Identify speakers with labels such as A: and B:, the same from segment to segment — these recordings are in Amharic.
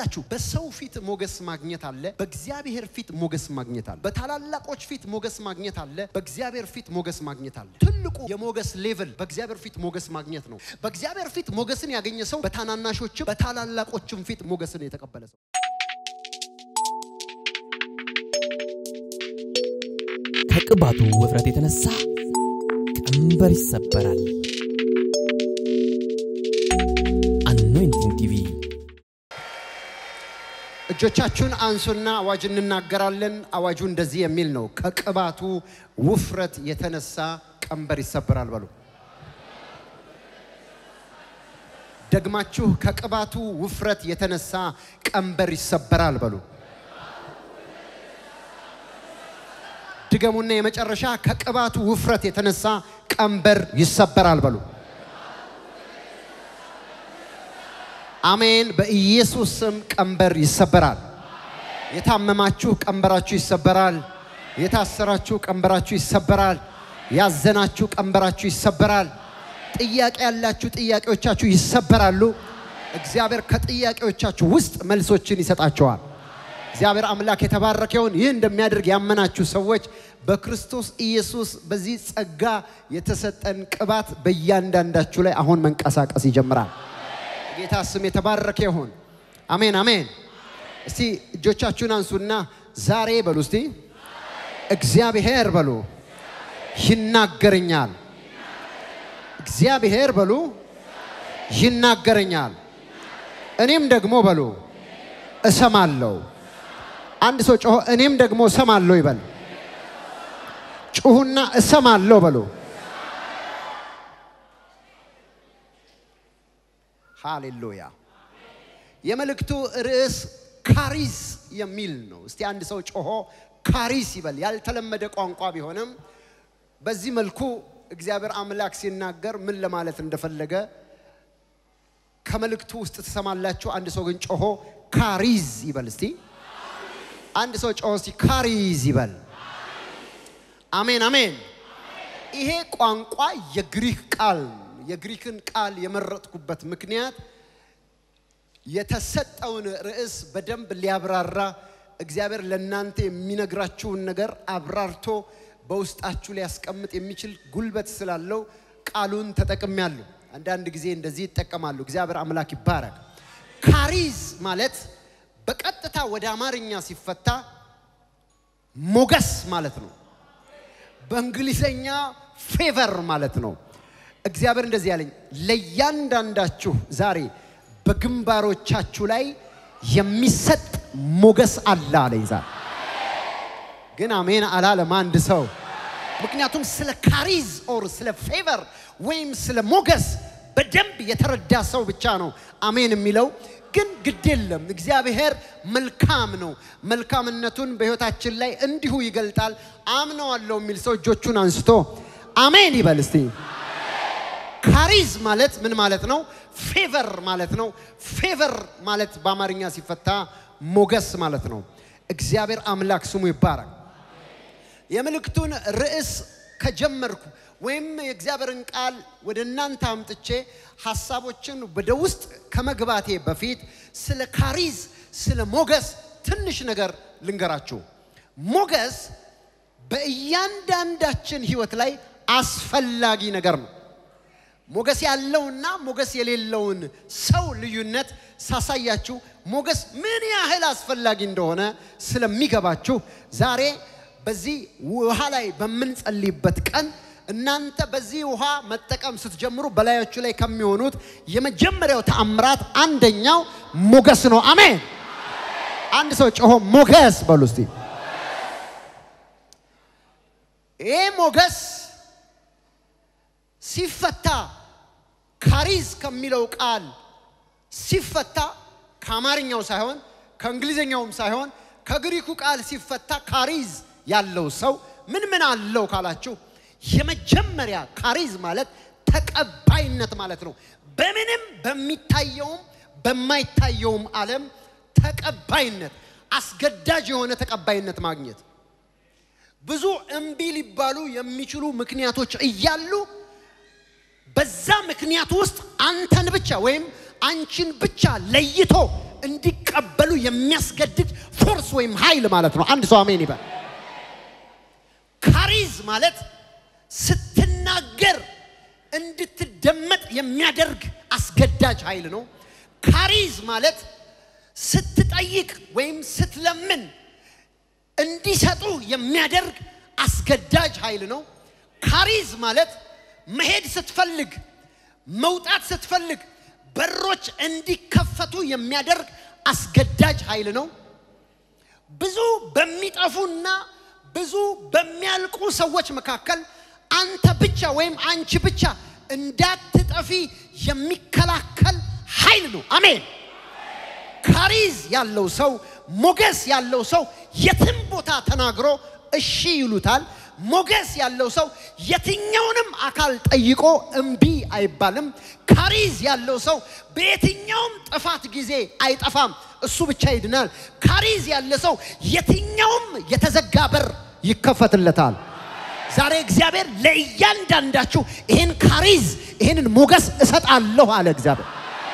A: ይኸውላችሁ በሰው ፊት ሞገስ ማግኘት አለ፣ በእግዚአብሔር ፊት ሞገስ ማግኘት አለ። በታላላቆች ፊት ሞገስ ማግኘት አለ፣ በእግዚአብሔር ፊት ሞገስ ማግኘት አለ። ትልቁ የሞገስ ሌቭል በእግዚአብሔር ፊት ሞገስ ማግኘት ነው። በእግዚአብሔር ፊት ሞገስን ያገኘ ሰው በታናናሾችም በታላላቆችም ፊት ሞገስን የተቀበለ ሰው
B: ከቅባቱ ውፍረት የተነሳ ቀንበር ይሰበራል። አኖይንቲንግ ቲቪ
A: እጆቻችሁን አንሱና አዋጅ እንናገራለን። አዋጁ እንደዚህ የሚል ነው። ከቅባቱ ውፍረት የተነሳ ቀንበር ይሰበራል በሉ። ደግማችሁ ከቅባቱ ውፍረት የተነሳ ቀንበር ይሰበራል በሉ። ድገሙና የመጨረሻ ከቅባቱ ውፍረት የተነሳ ቀንበር ይሰበራል በሉ። አሜን። በኢየሱስ ስም ቀንበር ይሰበራል። የታመማችሁ ቀንበራችሁ ይሰበራል። የታሰራችሁ ቀንበራችሁ ይሰበራል። ያዘናችሁ ቀንበራችሁ ይሰበራል። ጥያቄ ያላችሁ ጥያቄዎቻችሁ ይሰበራሉ። እግዚአብሔር ከጥያቄዎቻችሁ ውስጥ መልሶችን ይሰጣቸዋል። እግዚአብሔር አምላክ የተባረከውን ይህ እንደሚያደርግ ያመናችሁ ሰዎች በክርስቶስ ኢየሱስ በዚህ ጸጋ የተሰጠን ቅባት በእያንዳንዳችሁ ላይ አሁን መንቀሳቀስ ይጀምራል። ጌታ ስም የተባረከ ይሁን። አሜን አሜን። እስቲ እጆቻችሁን አንሱና ዛሬ በሉ እስቲ እግዚአብሔር በሉ ይናገረኛል። እግዚአብሔር በሉ ይናገረኛል። እኔም ደግሞ በሉ እሰማለሁ። አንድ ሰው ጮሆ እኔም ደግሞ እሰማለሁ ይበል። ጩሁና እሰማለሁ በሉ። ሃሌሉያ። የመልእክቱ ርዕስ ካሪስ የሚል ነው። እስቲ አንድ ሰው ጮሆ ካሪስ ይበል። ያልተለመደ ቋንቋ ቢሆንም በዚህ መልኩ እግዚአብሔር አምላክ ሲናገር ምን ለማለት እንደፈለገ ከመልእክቱ ውስጥ ትሰማላችሁ። አንድ ሰው ግን ጮሆ ካሪዝ ይበል። እስቲ አንድ ሰው ጮሆ እስቲ ካሪዝ ይበል። አሜን አሜን። ይሄ ቋንቋ የግሪክ ቃል ነው። የግሪክን ቃል የመረጥኩበት ምክንያት የተሰጠውን ርዕስ በደንብ ሊያብራራ እግዚአብሔር ለእናንተ የሚነግራችሁን ነገር አብራርቶ በውስጣችሁ ሊያስቀምጥ የሚችል ጉልበት ስላለው ቃሉን ተጠቅሜያለሁ። አንዳንድ ጊዜ እንደዚህ ይጠቀማሉ። እግዚአብሔር አምላክ ይባረክ። ካሪዝ ማለት በቀጥታ ወደ አማርኛ ሲፈታ ሞገስ ማለት ነው። በእንግሊዘኛ ፌቨር ማለት ነው። እግዚአብሔር እንደዚህ ያለኝ ለእያንዳንዳችሁ ዛሬ በግንባሮቻችሁ ላይ የሚሰጥ ሞገስ አለ አለኝ ዛሬ ግን አሜን አላለም አንድ ሰው። ምክንያቱም ስለ ካሪዝ ኦር ስለ ፌቨር ወይም ስለ ሞገስ በደንብ የተረዳ ሰው ብቻ ነው አሜን የሚለው። ግን ግድ የለም እግዚአብሔር መልካም ነው። መልካምነቱን በሕይወታችን ላይ እንዲሁ ይገልጣል። አምነዋለሁ የሚል ሰው እጆቹን አንስቶ አሜን ይበል እስቲ። ካሪዝ ማለት ምን ማለት ነው? ፌቨር ማለት ነው። ፌቨር ማለት በአማርኛ ሲፈታ ሞገስ ማለት ነው። እግዚአብሔር አምላክ ስሙ ይባረክ። የምልክቱን ርዕስ ከጀመርኩ ወይም የእግዚአብሔርን ቃል ወደ እናንተ አምጥቼ ሀሳቦችን ወደ ውስጥ ከመግባቴ በፊት ስለ ካሪዝ፣ ስለ ሞገስ ትንሽ ነገር ልንገራችሁ። ሞገስ በእያንዳንዳችን ህይወት ላይ አስፈላጊ ነገር ነው። ሞገስ ያለውና ሞገስ የሌለውን ሰው ልዩነት ሳሳያችሁ ሞገስ ምን ያህል አስፈላጊ እንደሆነ ስለሚገባችሁ ዛሬ በዚህ ውሃ ላይ በምንጸልይበት ቀን እናንተ በዚህ ውሃ መጠቀም ስትጀምሩ በላያችሁ ላይ ከሚሆኑት የመጀመሪያው ተአምራት አንደኛው ሞገስ ነው። አሜን። አንድ ሰው ጮሆ ሞገስ በሉ እስቲ። ይሄ ሞገስ ሲፈታ ካሪዝ ከሚለው ቃል ሲፈታ ከአማርኛው ሳይሆን ከእንግሊዝኛውም ሳይሆን ከግሪኩ ቃል ሲፈታ ካሪዝ ያለው ሰው ምን ምን አለው ካላችሁ የመጀመሪያ ካሪዝ ማለት ተቀባይነት ማለት ነው። በምንም በሚታየውም በማይታየውም ዓለም ተቀባይነት፣ አስገዳጅ የሆነ ተቀባይነት ማግኘት። ብዙ እምቢ ሊባሉ የሚችሉ ምክንያቶች እያሉ በዛ ምክንያት ውስጥ አንተን ብቻ ወይም አንቺን ብቻ ለይቶ እንዲቀበሉ የሚያስገድድ ፎርስ ወይም ኃይል ማለት ነው። አንድ ሰው አሜን ይበል። ካሪዝ ማለት ስትናገር እንድትደመጥ የሚያደርግ አስገዳጅ ኃይል ነው። ካሪዝ ማለት ስትጠይቅ ወይም ስትለምን እንዲሰጡ የሚያደርግ አስገዳጅ ኃይል ነው። ካሪዝ ማለት መሄድ ስትፈልግ መውጣት ስትፈልግ በሮች እንዲከፈቱ የሚያደርግ አስገዳጅ ኃይል ነው። ብዙ በሚጠፉና ብዙ በሚያልቁ ሰዎች መካከል አንተ ብቻ ወይም አንቺ ብቻ እንዳትጠፊ የሚከላከል ኃይል ነው። አሜን። ካሪዝ ያለው ሰው ሞገስ ያለው ሰው የትም ቦታ ተናግሮ እሺ ይሉታል። ሞገስ ያለው ሰው የትኛውንም አካል ጠይቆ እምቢ አይባልም። ካሪዝ ያለው ሰው በየትኛውም ጥፋት ጊዜ አይጠፋም፣ እሱ ብቻ ይድናል። ካሪዝ ያለ ሰው የትኛውም የተዘጋ በር ይከፈትለታል። ዛሬ እግዚአብሔር ለእያንዳንዳችሁ ይህን ካሪዝ ይህንን ሞገስ እሰጣለሁ አለ እግዚአብሔር።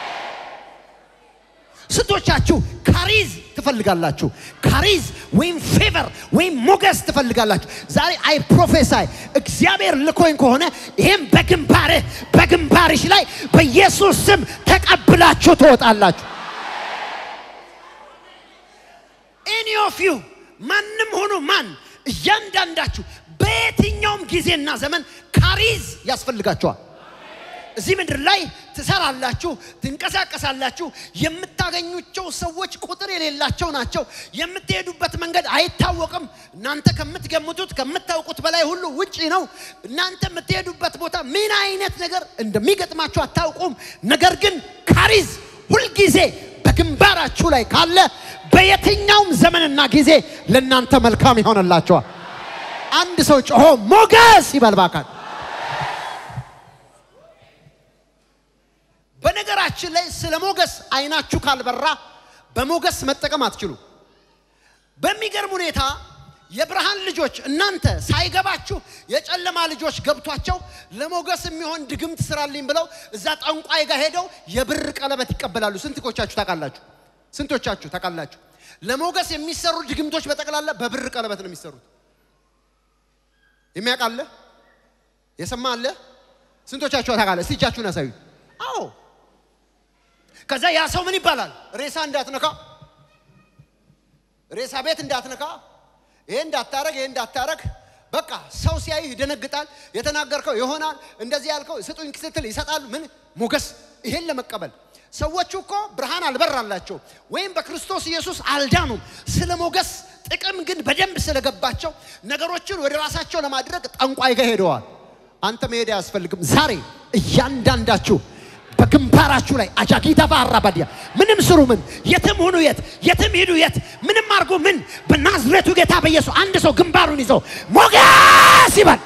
A: ስንቶቻችሁ ካሪዝ ትፈልጋላችሁ? ካሪዝ ወይም ፌቨር ወይም ሞገስ ትፈልጋላችሁ? ዛሬ አይ ፕሮፌሳይ እግዚአብሔር ልኮኝ ከሆነ ይህም በግንባርህ በግንባርሽ ላይ በኢየሱስ ስም ተቀብላችሁ ትወጣላችሁ። ኤኒ ኦፍ ዩ ማንም ሆኖ ማን እያንዳንዳችሁ በየትኛውም ጊዜና ዘመን ካሪዝ ያስፈልጋችኋል። እዚህ ምድር ላይ ትሰራላችሁ፣ ትንቀሳቀሳላችሁ። የምታገኙቸው ሰዎች ቁጥር የሌላቸው ናቸው። የምትሄዱበት መንገድ አይታወቅም። እናንተ ከምትገምቱት ከምታውቁት በላይ ሁሉ ውጪ ነው። እናንተ የምትሄዱበት ቦታ ምን አይነት ነገር እንደሚገጥማችሁ አታውቁም። ነገር ግን ካሪዝ ሁልጊዜ በግንባራችሁ ላይ ካለ በየትኛውም ዘመንና ጊዜ ለእናንተ መልካም ይሆንላችኋል። አንድ ሰው ጮሆ ሞገስ ይበል እባክህ። በነገራችን ላይ ስለ ሞገስ አይናችሁ ካልበራ በሞገስ መጠቀም አትችሉ። በሚገርም ሁኔታ የብርሃን ልጆች እናንተ ሳይገባችሁ የጨለማ ልጆች ገብቷቸው ለሞገስ የሚሆን ድግምት ስራልኝ ብለው እዛ ጠንቋይ ጋር ሄደው የብር ቀለበት ይቀበላሉ። ስንቶቻችሁ ታውቃላችሁ? ስንቶቻችሁ ታውቃላችሁ? ለሞገስ የሚሰሩ ድግምቶች በጠቅላላ በብር ቀለበት ነው የሚሰሩት። የሚያውቅ አለ? የሰማ አለ? ስንቶቻችሁ ታውቃለህ? እስቲ እጃችሁን ያሳዩ። አዎ ከዛ ያ ሰው ምን ይባላል? ሬሳ እንዳትነካ፣ ሬሳ ቤት እንዳትነካ፣ ይሄ እንዳታረግ፣ ይሄ እንዳታረግ። በቃ ሰው ሲያይ ይደነግጣል። የተናገርከው ይሆናል፣ እንደዚህ ያልከው ስጡኝ ስትል ይሰጣሉ። ምን ሞገስ! ይሄን ለመቀበል ሰዎቹ እኮ ብርሃን አልበራላቸው ወይም በክርስቶስ ኢየሱስ አልዳኑም። ስለ ሞገስ ጥቅም ግን በደንብ ስለገባቸው ነገሮችን ወደ ራሳቸው ለማድረግ ጠንቋይ ጋር ሄደዋል። አንተ መሄድ አያስፈልግም። ዛሬ እያንዳንዳችሁ በግንባራችሁ ላይ አጃጊዳ ባራባዲያ ምንም ስሩ ምን የትም ሁኑ የት የትም ሂዱ የት ምንም አድርጎ ምን በናዝሬቱ ጌታ በኢየሱስ አንድ ሰው ግንባሩን ይዘው ሞገስ ይበል።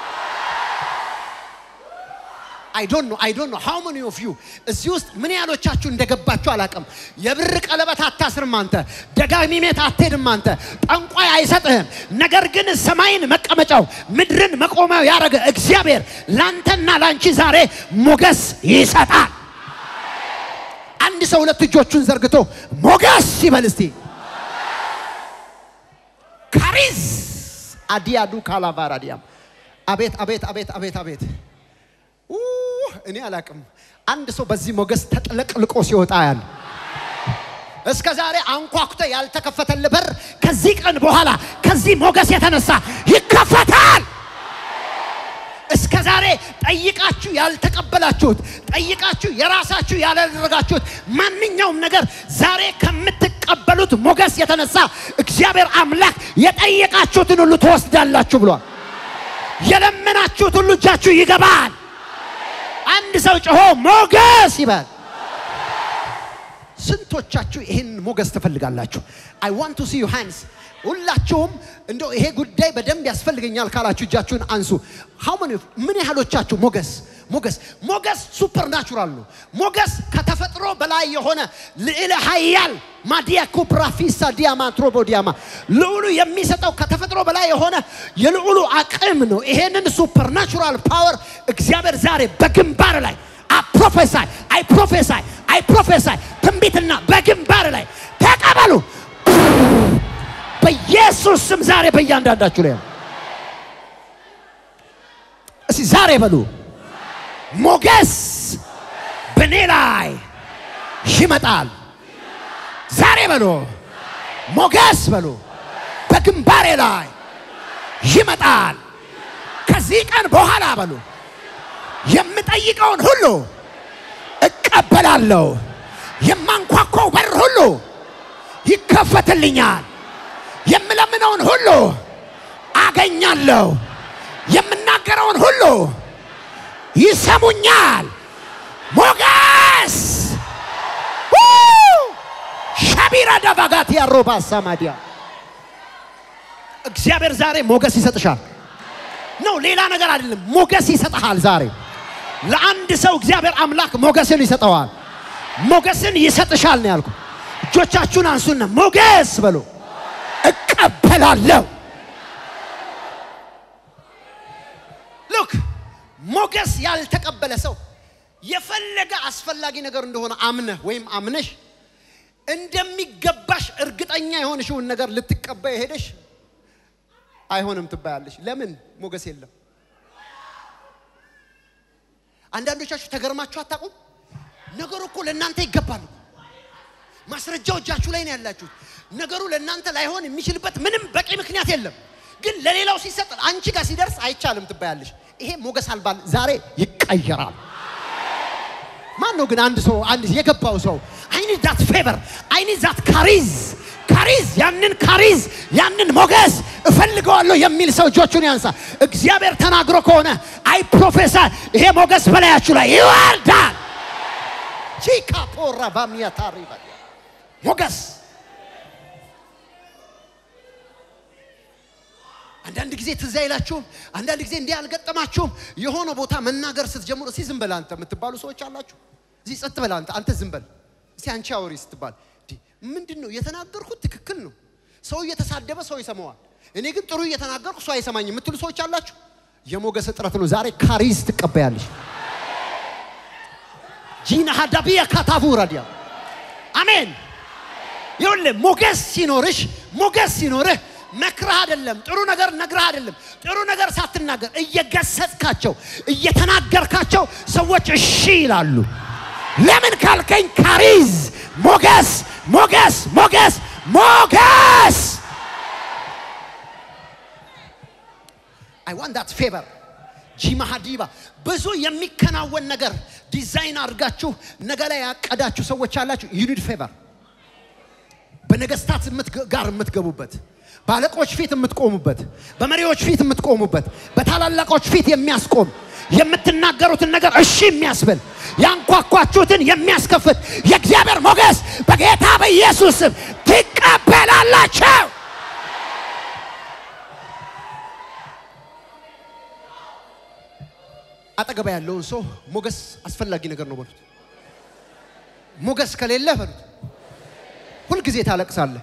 A: አይ ዶንት ኖ አይ ዶንት ኖ ሃው መኒ ኦፍ ዩ እዚህ ውስጥ ምን ያህሎቻችሁ እንደገባችሁ አላውቅም። የብር ቀለበት አታስርም አንተ፣ ደጋሚ ሜት አትሄድም አንተ፣ ጠንቋይ አይሰጥህም። ነገር ግን ሰማይን መቀመጫው ምድርን መቆሚያው ያደረገ እግዚአብሔር ላንተና ላንቺ ዛሬ ሞገስ ይሰጣል። አንድ ሰው ሁለት እጆቹን ዘርግቶ ሞገስ ይበል እስቲ። ካሪዝ አዲያዱ ካላቫራዲያም አቤት አቤት አቤት አቤት አቤት እኔ አላቅም። አንድ ሰው በዚህ ሞገስ ተጥለቅልቆ ሲወጣ ያለ እስከ ዛሬ አንኳኩተ ያልተከፈተል በር ከዚህ ቀን በኋላ ከዚህ ሞገስ የተነሳ ይከፈታል። እስከ ዛሬ ጠይቃችሁ ያልተቀበላችሁት ጠይቃችሁ የራሳችሁ ያላደረጋችሁት ማንኛውም ነገር ዛሬ ከምትቀበሉት ሞገስ የተነሳ እግዚአብሔር አምላክ የጠየቃችሁትን ሁሉ ትወስዳላችሁ ብሏል። የለመናችሁት ሁሉ እጃችሁ ይገባል። አንድ ሰው ጮሆ ሞገስ ይበል። ስንቶቻችሁ ይህን ሞገስ ትፈልጋላችሁ? አይ ዋንት ቱ ሲ ዩ ሃንድስ። ሁላችሁም እንደው ይሄ ጉዳይ በደንብ ያስፈልገኛል ካላችሁ እጃችሁን አንሱ። ሃው መኒ ምን ያህሎቻችሁ ሞገስ ሞገስ ሞገስ ሱፐር ናቹራል ነው። ሞገስ ከተፈጥሮ በላይ የሆነ ልዕለ ኃያል ማዲያ ኩፕራፊሳ ዲያማ ትሮቦ ዲያማ ልዑሉ የሚሰጠው ከተፈጥሮ በላይ የሆነ የልዑሉ አቅም ነው። ይሄንን ሱፐር ናቹራል ፓወር እግዚአብሔር ዛሬ በግንባር ላይ አይ ፕሮፌሳይ አይ ፕሮፌሳይ አይ ፕሮፌሳይ ትንቢትና በግንባር ላይ በኢየሱስ ስም ዛሬ በእያንዳንዳችሁ ላይ ነው። እስቲ ዛሬ በሉ ሞገስ በእኔ ላይ ይመጣል። ዛሬ በሉ ሞገስ በሉ በግንባሬ ላይ ይመጣል። ከዚህ ቀን በኋላ በሉ የምጠይቀውን ሁሉ እቀበላለሁ። የማንኳኳው በር ሁሉ ይከፈትልኛል። የምለምነውን ሁሉ አገኛለሁ። የምናገረውን ሁሉ ይሰሙኛል። ሞገስ ው! ሸቢራ ደባጋት ያሮባ ሳማዲያ እግዚአብሔር ዛሬ ሞገስ ይሰጥሻል። ነው ሌላ ነገር አይደለም። ሞገስ ይሰጥሃል ዛሬ ለአንድ ሰው እግዚአብሔር አምላክ ሞገስን ይሰጠዋል። ሞገስን ይሰጥሻል ነው ያልኩ። እጆቻችሁን አንሱና ሞገስ በሉ። እቀበላለሁ። ሉክ ሞገስ ያልተቀበለ ሰው የፈለገ አስፈላጊ ነገር እንደሆነ አምነህ ወይም አምነሽ እንደሚገባሽ እርግጠኛ የሆንሽውን ነገር ልትቀበይ ሄደሽ አይሆንም ትባያለሽ። ለምን? ሞገስ የለም። አንዳንዶቻችሁ ተገርማችሁ አታውቁም? ነገሩ እኮ ለእናንተ ይገባል። ማስረጃው እጃችሁ ላይ ነው ያላችሁት። ነገሩ ለእናንተ ላይሆን የሚችልበት ምንም በቂ ምክንያት የለም። ግን ለሌላው ሲሰጥ አንቺ ጋር ሲደርስ አይቻልም ትባያለሽ። ይሄ ሞገስ አልባል ዛሬ ይቀየራል። ማን ነው ግን አንድ ሰው አንድ የገባው ሰው አይኒ ዛት ፌቨር አይኒ ዛት ካሪዝ ካሪዝ ያንን ካሪዝ ያንን ሞገስ እፈልገዋለሁ የሚል ሰው እጆቹን ያንሳ። እግዚአብሔር ተናግሮ ከሆነ አይ ፕሮፌሰር ይሄ ሞገስ በላያችሁ ላይ ይወርዳል። ቺካ ፖራ ባሚያ ታሪባ ሞገስ አንዳንድ ጊዜ ትዝ አይላችሁም? አንዳንድ ጊዜ እንዲህ አልገጠማችሁም? የሆነ ቦታ መናገር ስትጀምሩ እስቲ ዝም በል አንተ የምትባሉ ሰዎች አላችሁ። እዚህ ጸጥ በል አንተ አንተ ዝም በል እስቲ አንቺ አውሪ ስትባል እንዲህ ምንድን ነው የተናገርኩት? ትክክል ነው። ሰው እየተሳደበ ሰው ይሰማዋል። እኔ ግን ጥሩ እየተናገርኩ ሰው አይሰማኝም የምትሉ ሰዎች አላችሁ። የሞገስ እጥረት ነው። ዛሬ ካሪዝ ትቀበያለሽ። ጂና ሀዳቢያ ካታቡ ረዲያ አሜን። ይኸውልህ ሞገስ ሲኖርሽ ሞገስ ሲኖርህ መክረህ አይደለም፣ ጥሩ ነገር ነግረህ አይደለም፣ ጥሩ ነገር ሳትናገር እየገሰጽካቸው እየተናገርካቸው ሰዎች እሺ ይላሉ። ለምን ካልከኝ ካሪዝ ሞገስ ሞገስ ሞገስ ሞገስ አይ ዋንት ዳት ፌቨር ጂማሃዲባ ብዙ የሚከናወን ነገር ዲዛይን አድርጋችሁ ነገ ላይ ያቀዳችሁ ሰዎች አላችሁ። ዩኒድ ፌቨር በነገስታት የምትገ- ጋር የምትገቡበት በአለቆች ፊት የምትቆሙበት በመሪዎች ፊት የምትቆሙበት በታላላቆች ፊት የሚያስቆም የምትናገሩትን ነገር እሺ የሚያስብል ያንኳኳችሁትን የሚያስከፍት የእግዚአብሔር ሞገስ በጌታ በኢየሱስ ስም ትቀበላላቸው። አጠገባ ያለውን ሰው ሞገስ አስፈላጊ ነገር ነው በሉት። ሞገስ ከሌለ በሉት ሁልጊዜ ታለቅሳለህ።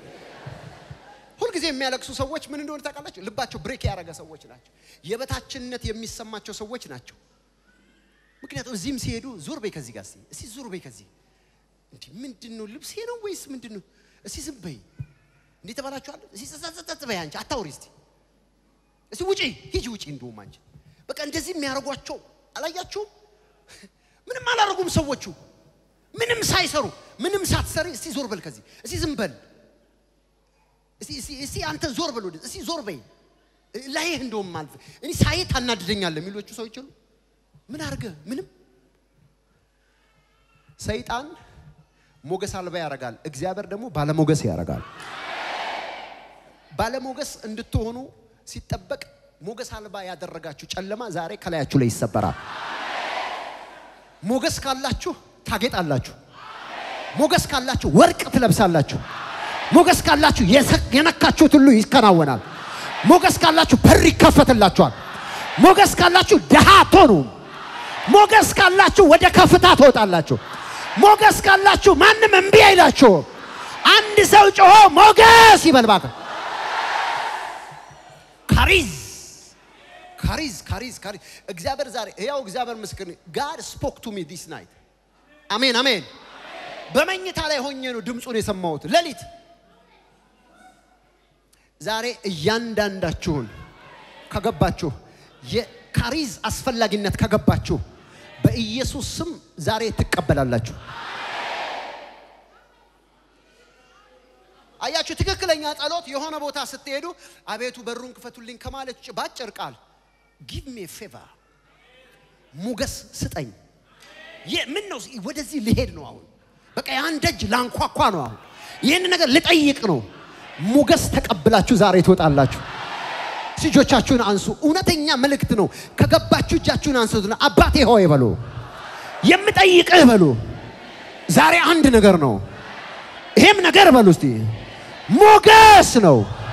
A: ሁልጊዜ የሚያለቅሱ ሰዎች ምን እንደሆነ ታውቃላችሁ? ልባቸው ብሬክ ያደረገ ሰዎች ናቸው። የበታችነት የሚሰማቸው ሰዎች ናቸው። ምክንያቱም እዚህም ሲሄዱ ዙር በይ ከዚህ ጋር እስቲ እስቲ ዙር በይ ከዚህ እንዲህ ምንድን ነው ልብሴ ነው ወይስ ምንድን ነው? እስቲ ዝም በይ እንዲህ ተባላችኋል። እስቲ ጸጸጸጸ በይ አንቺ አታውሪ እስቲ እስቲ ውጪ ሂጂ ውጪ። እንደውም አንቺ በቃ እንደዚህ የሚያደርጓቸው አላያችሁም? ምንም አላደረጉም ሰዎቹ ምንም ሳይሰሩ ምንም ሳትሰሪ እስቲ ዞር በል ከዚህ እስቲ ዝም በል እስቲ እስቲ እስቲ አንተ ዞር በል ወደዚህ እስቲ ዞር በይ ላይህ እንደውም አልፍ እኔ ሳይ ታናድደኛለህ የሚሎቹ ሰዎች ሁሉ ምን አድርገ ምንም ሰይጣን ሞገስ አልባ ያደርጋል። እግዚአብሔር ደግሞ ባለሞገስ ያደርጋል። ባለሞገስ እንድትሆኑ ሲጠበቅ ሞገስ አልባ ያደረጋችሁ ጨለማ ዛሬ ከላያችሁ ላይ ይሰበራል። ሞገስ ካላችሁ ታጌጣላችሁ። ሞገስ ካላችሁ ወርቅ ትለብሳላችሁ። ሞገስ ካላችሁ የሰ- የነካችሁት ሁሉ ይከናወናል። ሞገስ ካላችሁ በር ይከፈትላችኋል። ሞገስ ካላችሁ ድሃ አትሆኑም። ሞገስ ካላችሁ ወደ ከፍታ ትወጣላችሁ። ሞገስ ካላችሁ ማንም እምቢ አይላችሁም። አንድ ሰው ጮሆ ሞገስ ይበል እባክህ። ካሪዝ ካሪዝ ካሪዝ ካሪዝ እግዚአብሔር ዛሬ ያው እግዚአብሔር ምስክር ጋድ ስፖክ ቱ ሚ ዲስ ናይት አሜን አሜን። በመኝታ ላይ ሆኜ ነው ድምፁን የሰማሁት ሌሊት ዛሬ እያንዳንዳችሁን ከገባችሁ የካሪዝ አስፈላጊነት ከገባችሁ በኢየሱስ ስም ዛሬ ትቀበላላችሁ። አያችሁ፣ ትክክለኛ ጸሎት የሆነ ቦታ ስትሄዱ አቤቱ በሩን ክፈቱልኝ ከማለት ውጭ ባጭር ቃል ጊቭ ሜ ፌቨር ሞገስ ስጠኝ። ምን ነው ወደዚህ ልሄድ ነው አሁን በቃ ያን ደጅ ላንኳኳ ነው አሁን ይህን ነገር ልጠይቅ ነው። ሞገስ ተቀብላችሁ ዛሬ ትወጣላችሁ። እጆቻችሁን አንሱ። እውነተኛ መልእክት ነው። ከገባችሁ እጃችሁን አንሱትና አባቴ ሆይ በሉ፣ የምጠይቅህ በሉ። ዛሬ አንድ ነገር ነው። ይሄም ነገር በሉ እስቲ ሞገስ ነው።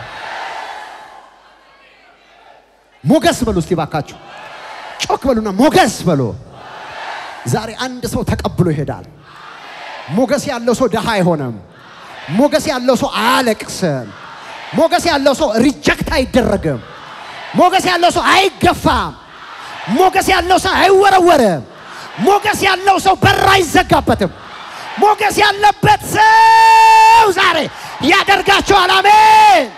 A: ሞገስ በሉ እስቲ ባካችሁ፣ ጮክ በሉና ሞገስ በሉ። ዛሬ አንድ ሰው ተቀብሎ ይሄዳል። ሞገስ ያለው ሰው ድሃ አይሆንም። ሞገስ ያለው ሰው አያለቅስም። ሞገስ ያለው ሰው ሪጀክት አይደረግም። ሞገስ ያለው ሰው አይገፋም። ሞገስ ያለው ሰው አይወረወርም። ሞገስ ያለው ሰው በር አይዘጋበትም። ሞገስ ያለበት ሰው ዛሬ ያደርጋቸዋል። አሜን፣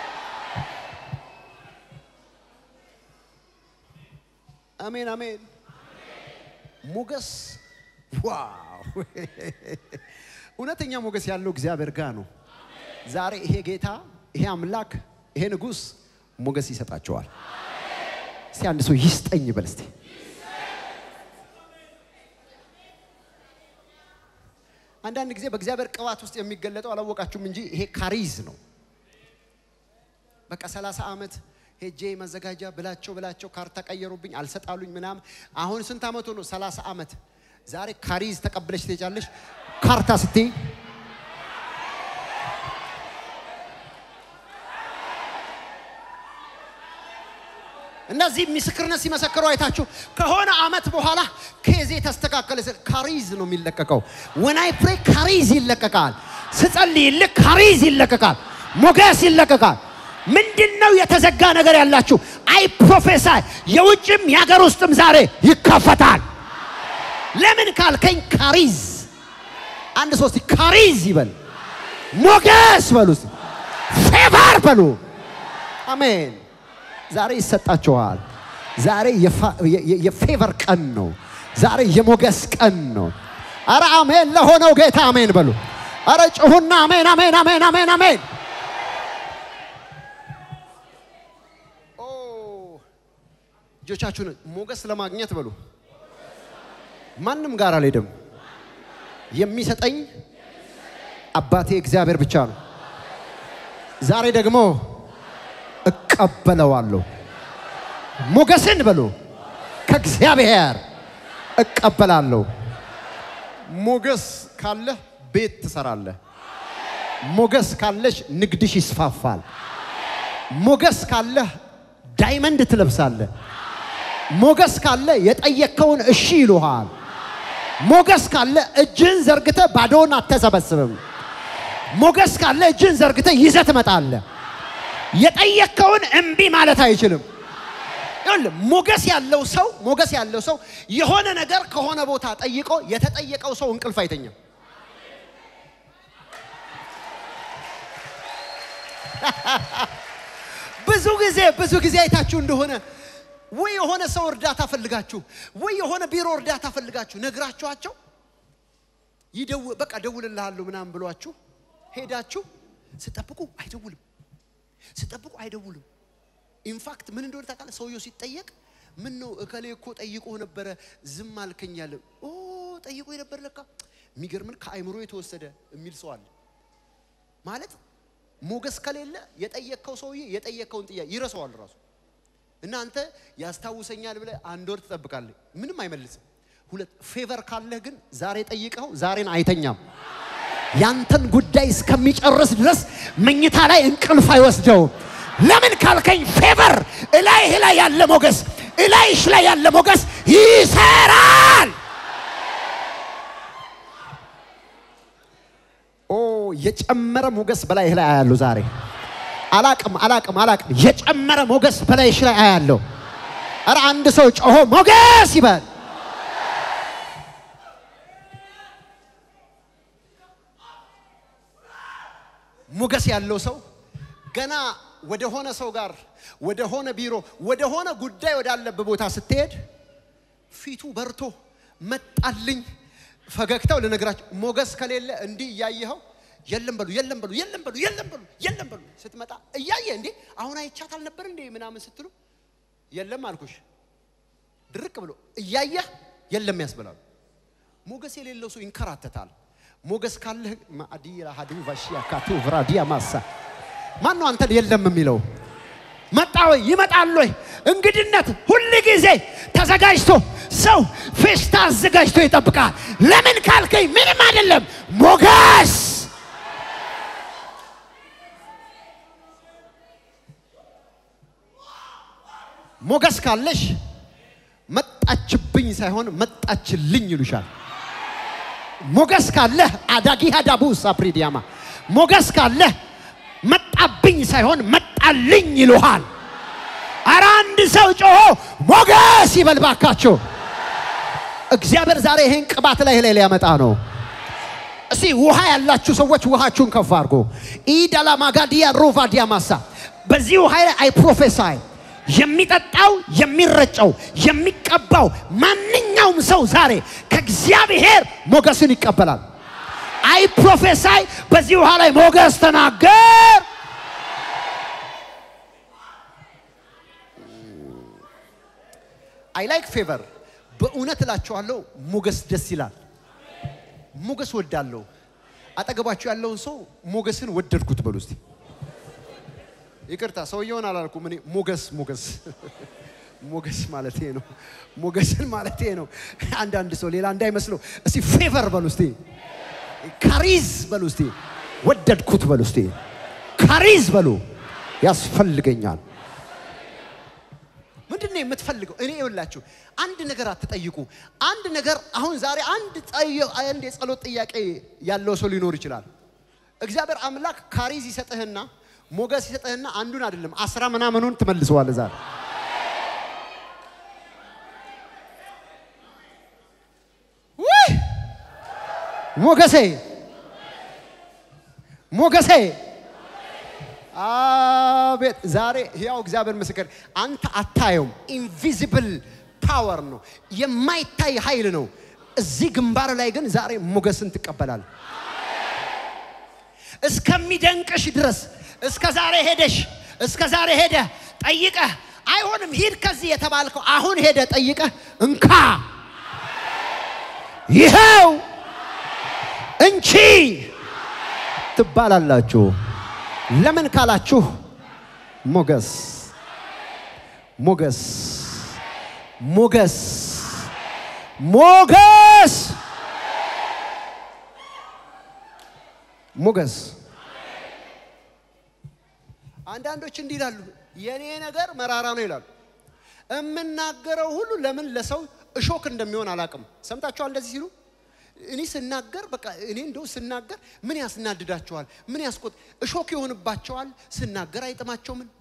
A: አሜን፣ አሜን። ሞገስ ዋው! እውነተኛ ሞገስ ያለው እግዚአብሔር ጋር ነው። ዛሬ ይሄ ጌታ ይሄ አምላክ ይሄ ንጉሥ ሞገስ ይሰጣቸዋል። እስቲ አንድ ሰው ይስጠኝ በል እስቲ። አንዳንድ ጊዜ በእግዚአብሔር ቅባት ውስጥ የሚገለጠው አላወቃችሁም እንጂ ይሄ ካሪዝ ነው። በቃ ሰላሳ ዓመት ሄጄ መዘጋጃ ብላቸው ብላቸው ካርታ ቀየሩብኝ፣ አልሰጣሉኝ ምናምን። አሁን ስንት ዓመቱ ነው? ሰላሳ ዓመት። ዛሬ ካሪዝ ተቀብለሽ ትሄጃለሽ። ካርታ ስትይ እነዚህ ምስክርነት ሲመሰክሩ አይታችሁ ከሆነ አመት በኋላ ኬዜ ተስተካከለ። ካሪዝ ነው የሚለቀቀው። ወናይ ፕሬ ካሪዝ ይለቀቃል። ስጸልይልህ ካሪዝ ይለቀቃል። ሞገስ ይለቀቃል። ምንድን ነው የተዘጋ ነገር ያላችሁ? አይ ፕሮፌሳይ የውጭም የሀገር ውስጥም ዛሬ ይከፈታል። ለምን ካልከኝ ካሪዝ አንድ ሶስት ካሪዝ ይበል፣ ሞገስ በሉ፣ ፌቨር በሉ። አሜን። ዛሬ ይሰጣችኋል። ዛሬ የፌቨር ቀን ነው። ዛሬ የሞገስ ቀን ነው። አረ አሜን ለሆነው ጌታ አሜን በሉ። አረ ጭሁና አሜን አሜን አሜን አሜን አሜን። እጆቻችሁን ሞገስ ለማግኘት በሉ። ማንም ጋር አልሄድም። የሚሰጠኝ አባቴ እግዚአብሔር ብቻ ነው። ዛሬ ደግሞ እቀበለዋለሁ። ሞገስን በሉ ከእግዚአብሔር እቀበላለሁ። ሞገስ ካለህ ቤት ትሰራለህ። ሞገስ ካለሽ ንግድሽ ይስፋፋል። ሞገስ ካለህ ዳይመንድ ትለብሳለህ። ሞገስ ካለ የጠየከውን እሺ ይሉሃል። ሞገስ ካለ እጅን ዘርግተ ባዶውን አተሰበስብም። ሞገስ ካለ እጅን ዘርግተ ይዘህ ትመጣለህ። የጠየከውን እምቢ ማለት አይችልም። ይኸውልህ ሞገስ ያለው ሰው ሞገስ ያለው ሰው የሆነ ነገር ከሆነ ቦታ ጠይቆ የተጠየቀው ሰው እንቅልፍ አይተኛም። ብዙ ጊዜ ብዙ ጊዜ አይታችሁ እንደሆነ ወይ የሆነ ሰው እርዳታ ፈልጋችሁ ወይ የሆነ ቢሮ እርዳታ ፈልጋችሁ ነግራችኋቸው ይደው በቃ ደውልልሃለሁ ምናምን ብሏችሁ ሄዳችሁ ስጠብቁ አይደውልም። ስጠብቁ አይደውልም። ኢንፋክት ምን እንደሆነ ታውቃለህ? ሰውየው ሲጠየቅ ምን ነው እከሌ እኮ ጠይቆ ነበረ ዝም አልከኛል። ኦ ጠይቆ የነበረ ለካ የሚገርምን ከአይምሮ የተወሰደ የሚል ሰው አለ። ማለት ሞገስ ከሌለ የጠየቅከው ሰውዬ የጠየቅከውን ጥያቄ ይረሳዋል ራሱ። እናንተ ያስታውሰኛል ብለህ አንድ ወር ትጠብቃለህ፣ ምንም አይመልስም። ሁለት ፌቨር ካለህ ግን ዛሬ ጠይቀው ዛሬን አይተኛም። ያንተን ጉዳይ እስከሚጨርስ ድረስ መኝታ ላይ እንቅልፍ አይወስደውም። ለምን ካልከኝ ፌቨር እላይህ ላይ ያለ ሞገስ እላይሽ ላይ ያለ ሞገስ ይሰራል። ኦ የጨመረ ሞገስ በላይህ ላይ አያለሁ ዛሬ። አላቅም አላቅም አላቅም። የጨመረ ሞገስ በላይሽ ላይ አያለሁ። ኧረ አንድ ሰው ጮሆ ሞገስ ይበል። ሞገስ ያለው ሰው ገና ወደ ሆነ ሰው ጋር ወደ ሆነ ቢሮ ወደ ሆነ ጉዳይ ወዳለበት ቦታ ስትሄድ ፊቱ በርቶ መጣልኝ ፈገግታው ልነግራቸው ሞገስ ከሌለ እንዲህ እያየኸው የለም በሉ የለም በሉ የለም በሉ የለም በሉ የለም በሉ ስትመጣ እያየ እንዴ አሁን አይቻት አልነበር እንዴ ምናምን ስትሉ የለም አልኩሽ ድርቅ ብሎ እያየህ የለም ያስብላሉ። ሞገስ የሌለው ሰው ይንከራተታል። ሞገስ ካለህ ማዲራ ሀዱ ቫሺያ ካቱ ቭራዲያ ማሳ ማን ነው አንተን የለም የሚለው? መጣ ወይ ይመጣል ወይ? እንግድነት ሁል ጊዜ ተዘጋጅቶ ሰው ፌስታ አዘጋጅቶ ይጠብቃል። ለምን ካልከኝ ምንም አይደለም። ሞገስ ሞገስ ካለሽ መጣችብኝ ሳይሆን መጣችልኝ ይሉሻል። ሞገስ ካለህ አዳጊ ሀዳቡ ሳፕሪዲያማ ሞገስ ካለህ መጣብኝ ሳይሆን መጣልኝ ይሉሃል። አረ አንድ ሰው ጮሆ ሞገስ ይበል ባካችሁ። እግዚአብሔር ዛሬ ይሄን ቅባት ላይ ላይ ሊያመጣ ነው። እስቲ ውሃ ያላችሁ ሰዎች ውሃችሁን ከፍ አድርጎ ኢዳላ ማጋዲያ ሮቫ ዲያማሳ በዚህ ውሃ ላይ አይ ፕሮፌሳይ የሚጠጣው የሚረጨው የሚቀባው ማንኛውም ሰው ዛሬ ከእግዚአብሔር ሞገስን ይቀበላል። አይ ፕሮፌሳይ በዚህ ውሃ ላይ ሞገስ ተናገር። አይ ላይክ ፌቨር በእውነት እላችኋለሁ ሞገስ ደስ ይላል። ሞገስ ወዳለሁ። አጠገባችሁ ያለውን ሰው ሞገስን ወደድኩት በሉ እስቲ። ይቅርታ ሰውየውን አላልኩም እኔ ሞገስ ሞገስ ሞገስ ማለት ነው። ሞገስን ማለት ነው። አንዳንድ ሰው ሌላ እንዳይመስለው እስቲ ፌቨር በሉ እስቲ፣ ካሪዝ በሉ እስቲ፣ ወደድኩት በሉ እስቲ፣ ካሪዝ በሉ ያስፈልገኛል። ምንድን ነው የምትፈልገው? እኔ ይኸውላችሁ አንድ ነገር አትጠይቁ። አንድ ነገር አሁን ዛሬ አንድ ጠየ- አንድ የጸሎት ጥያቄ ያለው ሰው ሊኖር ይችላል። እግዚአብሔር አምላክ ካሪዝ ይሰጥህና ሞገስ ይሰጥህና አንዱን አይደለም አስራ ምናምኑን ትመልሰዋለህ ዛሬ ውይ! ሞገሴ ሞገሴ አቤት ዛሬ ያው እግዚአብሔር ምስክር አንተ አታየውም። ኢንቪዚብል ፓወር ነው፣ የማይታይ ኃይል ነው። እዚህ ግንባር ላይ ግን ዛሬ ሞገስን ትቀበላል። እስከሚደንቅሽ ድረስ እስከ ዛሬ ሄደሽ እስከ ዛሬ ሄደ ጠይቀህ አይሆንም ሂድ ከዚህ የተባልከው አሁን ሄደ ጠይቀህ እንካ ይኸው እንቺ ትባላላችሁ። ለምን ካላችሁ ሞገስ ሞገስ ሞገስ ሞገስ ሞገስ አንዳንዶች እንዲህ ይላሉ፣ የኔ ነገር መራራ ነው ይላሉ። የምናገረው ሁሉ ለምን ለሰው እሾክ እንደሚሆን አላውቅም። ሰምታችኋል እንደዚህ ሲሉ እኔ ስናገር በቃ እኔ እንደው ስናገር ምን ያስናድዳቸዋል? ምን ያስቆጥ እሾክ ይሆንባቸዋል? ስናገር አይጥማቸው ምን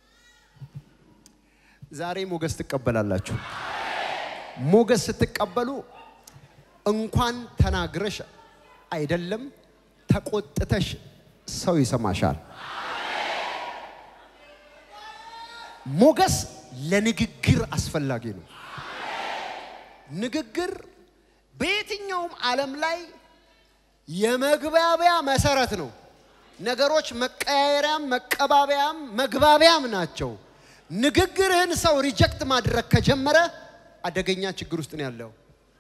A: ዛሬ ሞገስ ትቀበላላችሁ። ሞገስ ስትቀበሉ እንኳን ተናግረሽ አይደለም ተቆጥተሽ ሰው ይሰማሻል። ሞገስ ለንግግር አስፈላጊ ነው። ንግግር በየትኛውም ዓለም ላይ የመግባቢያ መሰረት ነው። ነገሮች መቀያየሪያም መቀባበያም መግባቢያም ናቸው። ንግግርህን ሰው ሪጀክት ማድረግ ከጀመረ አደገኛ ችግር ውስጥ ነው ያለው።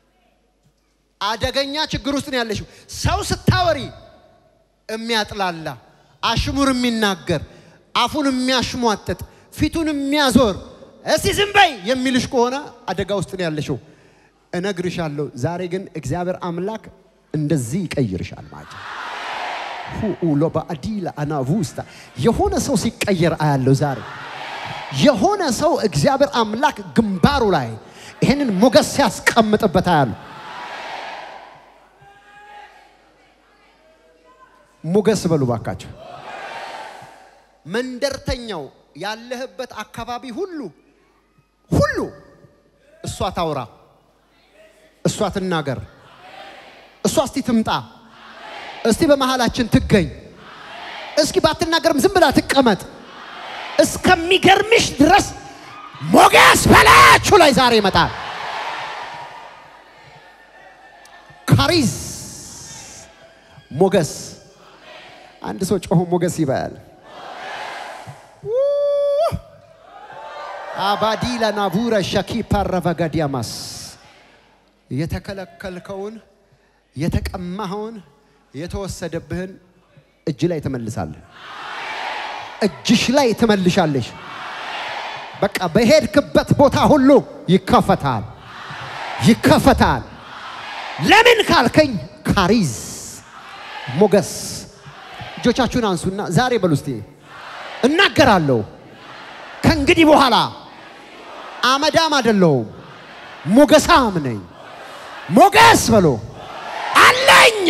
A: አደገኛ ችግር ውስጥ ነው ያለሽው። ሰው ስታወሪ የሚያጥላላ አሽሙር የሚናገር አፉን የሚያሽሟጥጥ ፊቱን የሚያዞር እስቲ ዝም በይ የሚልሽ ከሆነ አደጋ ውስጥ ነው ያለሽው። እነግርሻለሁ። ዛሬ ግን እግዚአብሔር አምላክ እንደዚህ ይቀይርሻል ማለት ነው። ሁኡሎ በአዲላ አናቡስታ የሆነ ሰው ሲቀየር አያለው ዛሬ የሆነ ሰው እግዚአብሔር አምላክ ግንባሩ ላይ ይህንን ሞገስ ሲያስቀምጥበት አያሉ ሞገስ በሉ ባካቸው። መንደርተኛው ያለህበት አካባቢ ሁሉ ሁሉ እሷ ታውራ፣ እሷ ትናገር፣ እሷ እስቲ ትምጣ፣ እስቲ በመሃላችን ትገኝ፣ እስኪ ባትናገርም ዝም ብላ ትቀመጥ። እስከሚገርምሽ ድረስ ሞገስ በላያችሁ ላይ ዛሬ ይመጣል። ካሪዝ ሞገስ። አንድ ሰው ጮሆ ሞገስ ይበል። አባዲላ ናቡረ ሸኪ ፓረቫጋዲያማስ የተከለከልከውን የተቀማኸውን የተወሰደብህን እጅ ላይ ትመልሳለህ። እጅሽ ላይ ትመልሻለሽ። በቃ በሄድክበት ቦታ ሁሉ ይከፈታል፣ ይከፈታል። ለምን ካልከኝ ካሪዝ ሞገስ። እጆቻችሁን አንሱና ዛሬ በሉ እስቲ እናገራለሁ። ከእንግዲህ በኋላ አመዳም አይደለሁም፣ ሞገሳም ነኝ። ሞገስ በሎ አለኝ።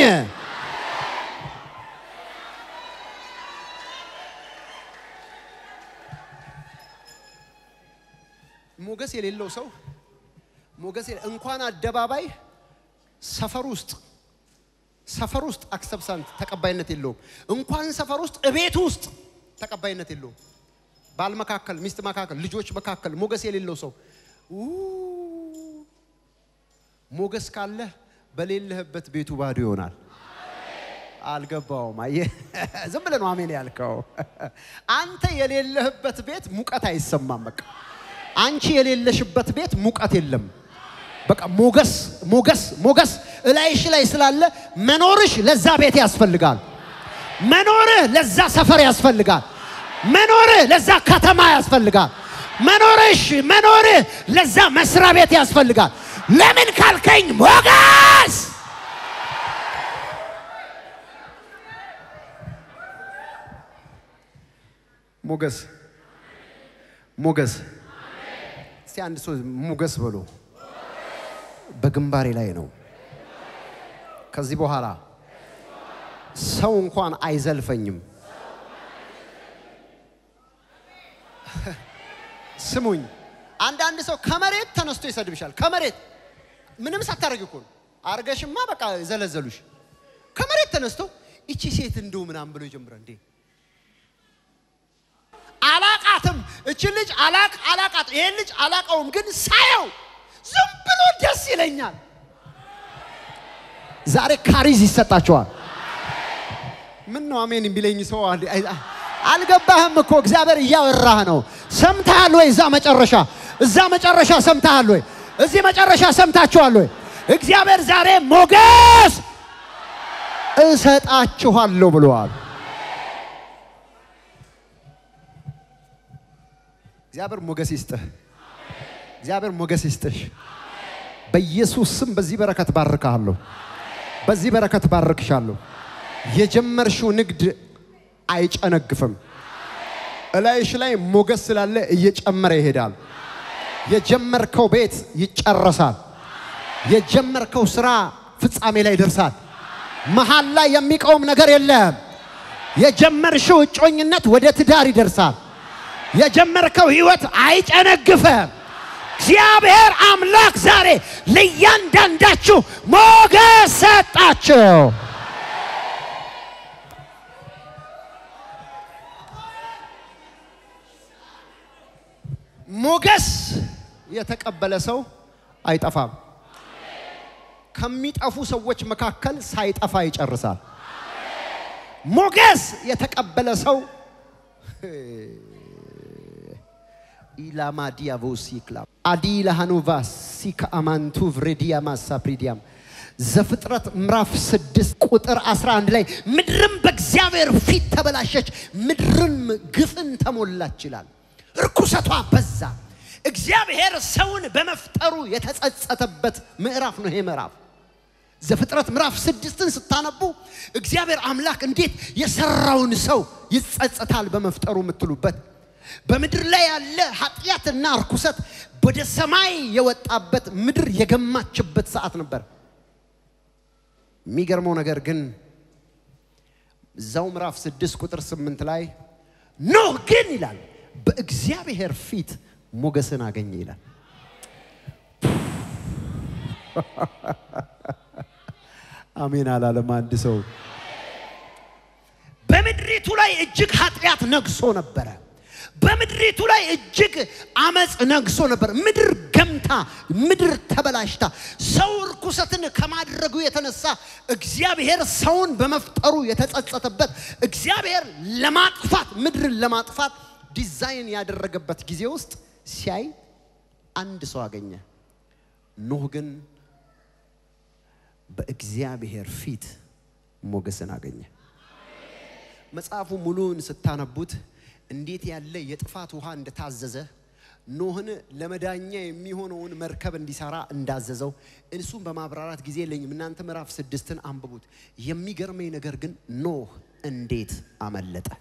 A: ሞገስ የሌለው ሰው ሞገስ የሌ- እንኳን አደባባይ ሰፈር ውስጥ ሰፈር ውስጥ አክሰብሳንት ተቀባይነት የለውም። እንኳን ሰፈር ውስጥ እቤት ውስጥ ተቀባይነት የለውም። ባል መካከል፣ ሚስት መካከል፣ ልጆች መካከል ሞገስ የሌለው ሰው ኡ ሞገስ ካለ በሌለህበት ቤቱ ባዶ ይሆናል። አልገባውም። አየህ፣ ዝም ብለህ ነው አሜን ያልከው። አንተ የሌለህበት ቤት ሙቀት አይሰማም። በቃ አንቺ የሌለሽበት ቤት ሙቀት የለም። በቃ ሞገስ ሞገስ ሞገስ እላይሽ ላይ ስላለ መኖርሽ ለዛ ቤት ያስፈልጋል። መኖርህ ለዛ ሰፈር ያስፈልጋል። መኖርህ ለዛ ከተማ ያስፈልጋል። መኖርሽ መኖርህ ለዛ መስሪያ ቤት ያስፈልጋል። ለምን ካልከኝ ሞገስ ሞገስ ሞገስ እስቲ አንድ ሰው ሞገስ በሎ በግንባሬ ላይ ነው። ከዚህ በኋላ ሰው እንኳን አይዘልፈኝም። ስሙኝ፣ አንዳንድ ሰው ከመሬት ተነስቶ ይሰድብሻል። ከመሬት ምንም ሳታደርግ እኮ ነው። አርገሽማ በቃ ዘለዘሉሽ። ከመሬት ተነስቶ ይቺ ሴት እንደው ምናምን ብሎ ይጀምራል እንዴ አላቃትም። እችን ልጅ አላቅ አላቃት ይሄን ልጅ አላቀውም፣ ግን ሳየው ዝም ብሎ ደስ ይለኛል። ዛሬ ካሪዝ ይሰጣቸዋል። ምን ነው አሜን የሚለኝ ሰው አለ- አይ- አይ- አልገባህም እኮ እግዚአብሔር እያወራህ ነው። ሰምተሃል ወይ? እዛ መጨረሻ እዛ መጨረሻ ሰምተሃል ወይ? እዚህ መጨረሻ ሰምታችኋል ወይ? እግዚአብሔር ዛሬ ሞገስ እሰጣችኋለሁ ብለዋል። እግዚአብሔር ሞገስ ይስጥህ። እግዚአብሔር ሞገስ ይስጥሽ። በኢየሱስ ስም በዚህ በረከት ባርካለሁ። በዚህ በረከት ባርክሻለሁ። የጀመርሽው ንግድ አይጨነግፍም። እላይሽ ላይ ሞገስ ስላለ እየጨመረ ይሄዳል። የጀመርከው ቤት ይጨረሳል። የጀመርከው ስራ ፍጻሜ ላይ ይደርሳል። መሀል ላይ የሚቆም ነገር የለም። የጀመርሽው እጮኝነት ወደ ትዳር ይደርሳል። የጀመርከው ህይወት አይጨነግፈም። እግዚአብሔር አምላክ ዛሬ ለእያንዳንዳችሁ ሞገስ ሰጣችሁ። ሞገስ የተቀበለ ሰው አይጠፋም። ከሚጠፉ ሰዎች መካከል ሳይጠፋ ይጨርሳል። ሞገስ የተቀበለ ሰው ኢላማ ዲያቮሲ ክላ አዲ ለሃኖቫ ሲካ አማንቱ ቭሬዲያማ ሳፕሪዲያም ዘፍጥረት ምዕራፍ 6 ቁጥር 11 ላይ ምድርም በእግዚአብሔር ፊት ተበላሸች፣ ምድርም ግፍን ተሞላች ይላል። እርኩሰቷ በዛ። እግዚአብሔር ሰውን በመፍጠሩ የተጸጸተበት ምዕራፍ ነው ይሄ ምዕራፍ። ዘፍጥረት ምዕራፍ ስድስትን ስታነቡ እግዚአብሔር አምላክ እንዴት የሰራውን ሰው ይጸጸታል በመፍጠሩ የምትሉበት በምድር ላይ ያለ ኃጢአትና እርኩሰት ወደ ሰማይ የወጣበት ምድር የገማችበት ሰዓት ነበር። የሚገርመው ነገር ግን እዛው ምዕራፍ ስድስት ቁጥር ስምንት ላይ ኖህ ግን ይላል በእግዚአብሔር ፊት ሞገስን አገኘ ይላል። አሜን አላለም አንድ ሰው። በምድሪቱ ላይ እጅግ ኃጢአት ነግሶ ነበረ። በምድሪቱ ላይ እጅግ አመፅ ነግሶ ነበር። ምድር ገምታ፣ ምድር ተበላሽታ፣ ሰው እርኩሰትን ከማድረጉ የተነሳ እግዚአብሔር ሰውን በመፍጠሩ የተጸጸተበት እግዚአብሔር ለማጥፋት ምድርን ለማጥፋት ዲዛይን ያደረገበት ጊዜ ውስጥ ሲያይ አንድ ሰው አገኘ። ኖህ ግን በእግዚአብሔር ፊት ሞገስን አገኘ። መጽሐፉ ሙሉውን ስታነቡት እንዴት ያለ የጥፋት ውሃ እንደታዘዘ ኖህን ለመዳኛ የሚሆነውን መርከብ እንዲሰራ እንዳዘዘው እሱም በማብራራት ጊዜ የለኝም። እናንተ ምዕራፍ ስድስትን አንብቡት። የሚገርመኝ ነገር ግን ኖህ እንዴት አመለጠ?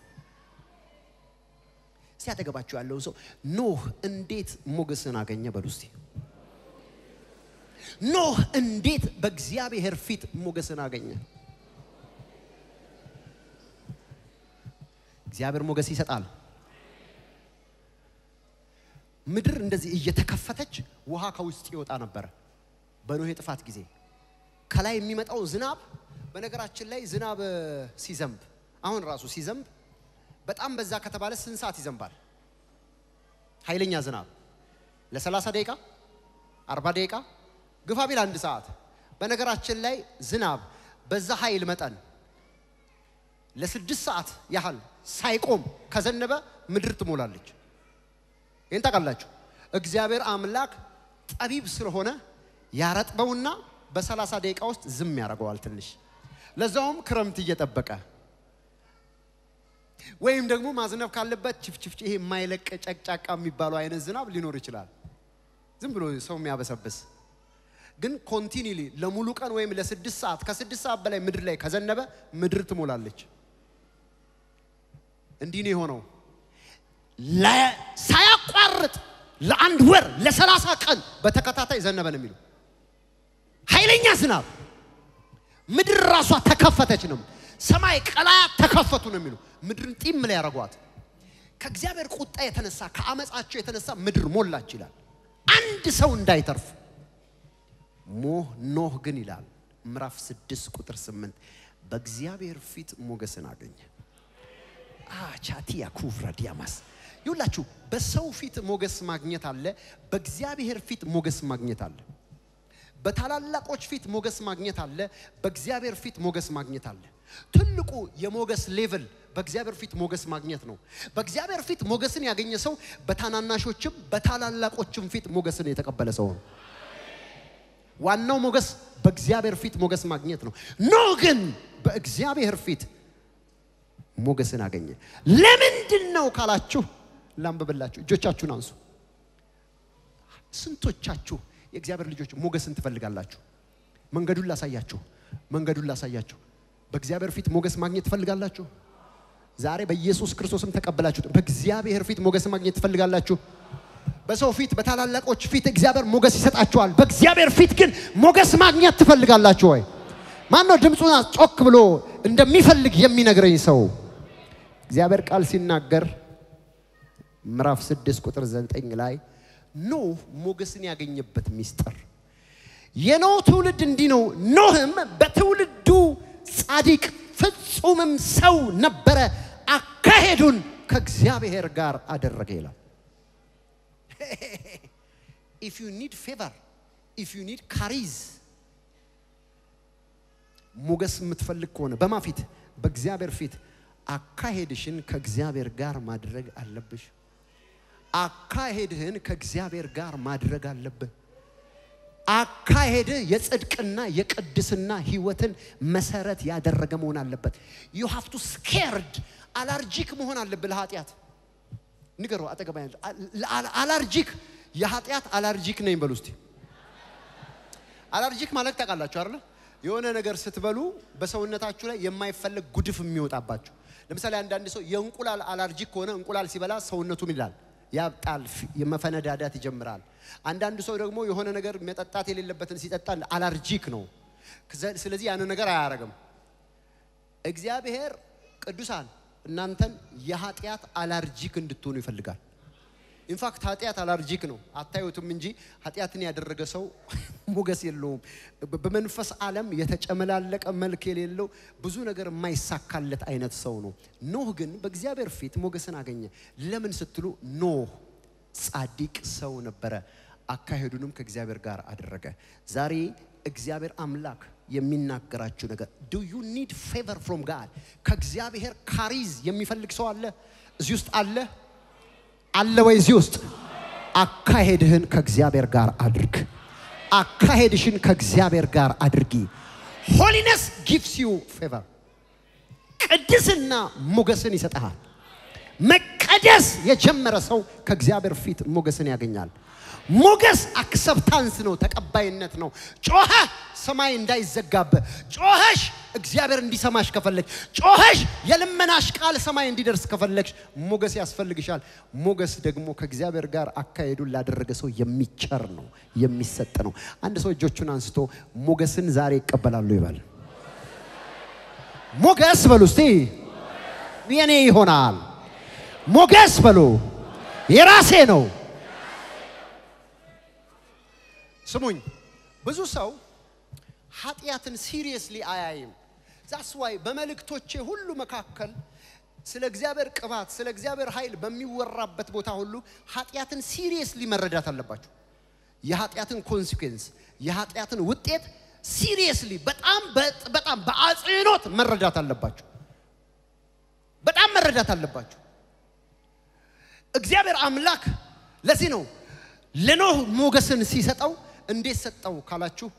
A: ሲያጠገባቸው ያለው ሰው ኖህ እንዴት ሞገስን አገኘ በሉ እስቲ። ኖህ እንዴት በእግዚአብሔር ፊት ሞገስን አገኘ? እግዚአብሔር ሞገስ ይሰጣል። ምድር እንደዚህ እየተከፈተች ውሃ ከውስጥ ይወጣ ነበረ በኖህ የጥፋት ጊዜ። ከላይ የሚመጣው ዝናብ በነገራችን ላይ ዝናብ ሲዘንብ አሁን ራሱ ሲዘንብ በጣም በዛ ከተባለ ስንት ሰዓት ይዘንባል? ኃይለኛ ዝናብ ለ30 ደቂቃ 40 ደቂቃ ግፋ ቢል አንድ ሰዓት። በነገራችን ላይ ዝናብ በዛ ኃይል መጠን ለስድስት ሰዓት ያህል ሳይቆም ከዘነበ ምድር ትሞላለች። ይህን ታውቃላችሁ። እግዚአብሔር አምላክ ጠቢብ ስለሆነ ያረጥበውና በሰላሳ ደቂቃ ውስጥ ዝም ያደርገዋል ትንሽ ለዛውም ክረምት እየጠበቀ ወይም ደግሞ ማዝነብ ካለበት ችፍችፍ ይሄ የማይለቅ ጨቅጫቃ የሚባለው አይነት ዝናብ ሊኖር ይችላል። ዝም ብሎ ሰው የሚያበሰብስ ግን ኮንቲኒሊ ለሙሉ ቀን ወይም ለስድስት ሰዓት ከስድስት ሰዓት በላይ ምድር ላይ ከዘነበ ምድር ትሞላለች። እንዲህ ነው የሆነው። ሳያቋርጥ ለአንድ ወር ለሰላሳ ቀን በተከታታይ ዘነበ ነው የሚሉ ኃይለኛ ዝናብ ምድር ራሷ ተከፈተች ነው። ሰማይ ቀላያት ተከፈቱ ነው የሚሉ ምድርን ጢም ላይ ያደረጓት። ከእግዚአብሔር ቁጣ የተነሳ ከአመፃቸው የተነሳ ምድር ሞላች ይላል። አንድ ሰው እንዳይተርፍ ሞህ ኖህ ግን ይላል ምዕራፍ ስድስት ቁጥር ስምንት በእግዚአብሔር ፊት ሞገስን አገኘ። ቻቲያ ኩፍራ ዲያማስ ይሁላችሁ። በሰው ፊት ሞገስ ማግኘት አለ፣ በእግዚአብሔር ፊት ሞገስ ማግኘት አለ። በታላላቆች ፊት ሞገስ ማግኘት አለ፣ በእግዚአብሔር ፊት ሞገስ ማግኘት አለ። ትልቁ የሞገስ ሌቭል በእግዚአብሔር ፊት ሞገስ ማግኘት ነው። በእግዚአብሔር ፊት ሞገስን ያገኘ ሰው በታናናሾችም በታላላቆችም ፊት ሞገስን የተቀበለ ሰው ነው። ዋናው ሞገስ በእግዚአብሔር ፊት ሞገስ ማግኘት ነው። ኖህ ግን በእግዚአብሔር ፊት ሞገስን አገኘ። ለምንድን ነው ካላችሁ ላንብብላችሁ። እጆቻችሁን አንሱ። ስንቶቻችሁ የእግዚአብሔር ልጆች ሞገስን ትፈልጋላችሁ? መንገዱን ላሳያችሁ፣ መንገዱን ላሳያችሁ። በእግዚአብሔር ፊት ሞገስ ማግኘት ትፈልጋላችሁ? ዛሬ በኢየሱስ ክርስቶስም ተቀበላችሁት። በእግዚአብሔር ፊት ሞገስ ማግኘት ትፈልጋላችሁ? በሰው ፊት በታላላቆች ፊት እግዚአብሔር ሞገስ ይሰጣችኋል። በእግዚአብሔር ፊት ግን ሞገስ ማግኘት ትፈልጋላችሁ ወይ? ማን ነው ድምፁን ጮክ ብሎ እንደሚፈልግ የሚነግረኝ ሰው? እግዚአብሔር ቃል ሲናገር ምዕራፍ ስድስት ቁጥር ዘጠኝ ላይ ኖህ ሞገስን ያገኘበት ሚስጥር የኖህ ትውልድ እንዲህ ነው። ኖህም በትውልዱ ጻድቅ ፍጹምም ሰው ነበረ፣ አካሄዱን ከእግዚአብሔር ጋር አደረገ ይላል። ኢፍ ዩ ኒድ ፌቨር ኢፍ ዩ ኒድ ካሪዝ ሞገስ የምትፈልግ ከሆነ በማ ፊት? በእግዚአብሔር ፊት አካሄድሽን ከእግዚአብሔር ጋር ማድረግ አለብሽ። አካሄድህን ከእግዚአብሔር ጋር ማድረግ አለብህ። አካሄድህ የጽድቅና የቅድስና ህይወትን መሰረት ያደረገ መሆን አለበት። ዩ ሃቭ ቱ ስኬርድ አላርጂክ መሆን አለብህ ለኃጢአት። ንገሩ አጠገባ አላርጂክ የኃጢአት አላርጂክ ነኝ በሉ እስቲ። አላርጂክ ማለት ታውቃላችሁ አይደለ? የሆነ ነገር ስትበሉ በሰውነታችሁ ላይ የማይፈለግ ጉድፍ የሚወጣባችሁ። ለምሳሌ አንዳንድ ሰው የእንቁላል አላርጂክ ከሆነ እንቁላል ሲበላ ሰውነቱም ይላል ያብጣል፣ የመፈነዳዳት ይጀምራል። አንዳንድ ሰው ደግሞ የሆነ ነገር መጠጣት የሌለበትን ሲጠጣ አላርጂክ ነው። ስለዚህ ያንን ነገር አያረግም። እግዚአብሔር ቅዱሳን እናንተን የኃጢአት አላርጂክ እንድትሆኑ ይፈልጋል። ኢንፋክት ኃጢአት አላርጂክ ነው፣ አታዩትም እንጂ ኃጢአትን ያደረገ ሰው ሞገስ የለውም። በ- በመንፈስ ዓለም የተጨመላለቀ መልክ የሌለው ብዙ ነገር የማይሳካለት አይነት ሰው ነው። ኖህ ግን በእግዚአብሔር ፊት ሞገስን አገኘ። ለምን ስትሉ ኖህ ጻድቅ ሰው ነበረ፣ አካሄዱንም ከእግዚአብሔር ጋር አደረገ። ዛሬ እግዚአብሔር አምላክ የሚናገራችሁ ነገር ዱ ዩ ኒድ ፌቨር ፍሮም ጋድ ከእግዚአብሔር ካሪዝ የሚፈልግ ሰው አለ እዚህ ውስጥ አለ አለ ወይ እዚህ ውስጥ አካሄድህን ከእግዚአብሔር ጋር አድርግ አካሄድሽን ከእግዚአብሔር ጋር አድርጊ ሆሊነስ ጊቭስ ዩ ፌቨር ቅድስና ሞገስን ይሰጠሃል መቀደስ የጀመረ ሰው ከእግዚአብሔር ፊት ሞገስን ያገኛል ሞገስ አክሰፕታንስ ነው ተቀባይነት ነው ጮኸ ሰማይ እንዳይዘጋብህ ጮኸሽ እግዚአብሔር እንዲሰማሽ ከፈለግሽ ጮኸሽ የልመናሽ ቃል ሰማይ እንዲደርስ ከፈለግሽ ሞገስ ያስፈልግሻል ሞገስ ደግሞ ከእግዚአብሔር ጋር አካሄዱን ላደረገ ሰው የሚቸር ነው የሚሰጥ ነው አንድ ሰው እጆቹን አንስቶ ሞገስን ዛሬ ይቀበላሉ ይበል ሞገስ በሉ እስቲ የኔ ይሆናል ሞገስ በሉ የራሴ ነው ስሙኝ ብዙ ሰው ኃጢአትን ሲሪየስሊ አያይም ዛስ ዋይ በመልእክቶቼ ሁሉ መካከል ስለ እግዚአብሔር ቅባት ስለ እግዚአብሔር ኃይል በሚወራበት ቦታ ሁሉ ኃጢአትን ሲሪየስሊ መረዳት አለባችሁ የኃጢአትን ኮንሲኩዌንስ የኃጢአትን ውጤት ሲሪየስሊ በጣም በጥ- በጣም በአጽንኦት መረዳት አለባችሁ በጣም መረዳት አለባችሁ እግዚአብሔር አምላክ ለዚህ ነው ለኖህ ሞገስን ሲሰጠው እንዴት ሰጠው ካላችሁ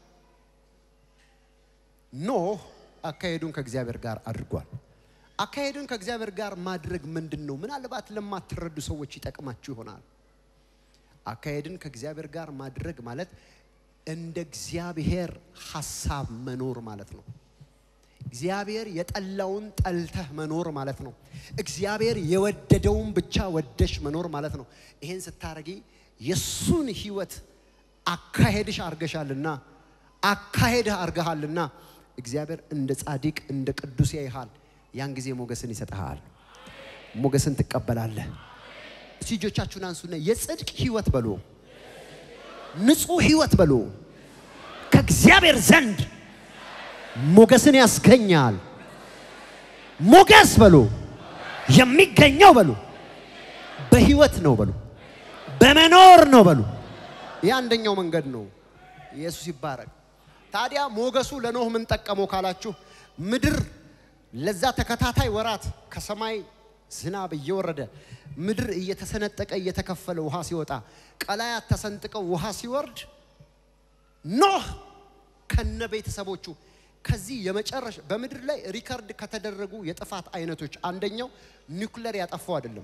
A: ኖህ አካሄዱን ከእግዚአብሔር ጋር አድርጓል አካሄዱን ከእግዚአብሔር ጋር ማድረግ ምንድን ነው ምናልባት ለማትረዱ ሰዎች ይጠቅማችሁ ይሆናል አካሄድን ከእግዚአብሔር ጋር ማድረግ ማለት እንደ እግዚአብሔር ሐሳብ መኖር ማለት ነው እግዚአብሔር የጠላውን ጠልተህ መኖር ማለት ነው። እግዚአብሔር የወደደውን ብቻ ወደሽ መኖር ማለት ነው። ይሄን ስታረጊ የሱን ህይወት አካሄድሽ አርገሻልና አካሄድህ አርገሃልና እግዚአብሔር እንደ ጻድቅ እንደ ቅዱስ ያይሃል። ያን ጊዜ ሞገስን ይሰጥሃል። ሞገስን ትቀበላለህ። እስቲ እጆቻችሁን አንሱና የጽድቅ ህይወት በሉ፣ ንጹህ ህይወት በሉ ከእግዚአብሔር ዘንድ ሞገስን ያስገኛል። ሞገስ በሉ የሚገኘው በሉ በህይወት ነው በሉ በመኖር ነው በሉ። ይህ አንደኛው መንገድ ነው። ኢየሱስ ይባረክ። ታዲያ ሞገሱ ለኖህ ምን ጠቀመው ካላችሁ ምድር ለዛ ተከታታይ ወራት ከሰማይ ዝናብ እየወረደ ምድር እየተሰነጠቀ እየተከፈለ ውሃ ሲወጣ ቀላያት ተሰንጥቀው ውሃ ሲወርድ ኖህ ከነ ቤተሰቦቹ ከዚህ የመጨረሻ በምድር ላይ ሪከርድ ከተደረጉ የጥፋት አይነቶች አንደኛው ኒውክለር ያጠፋው አይደለም።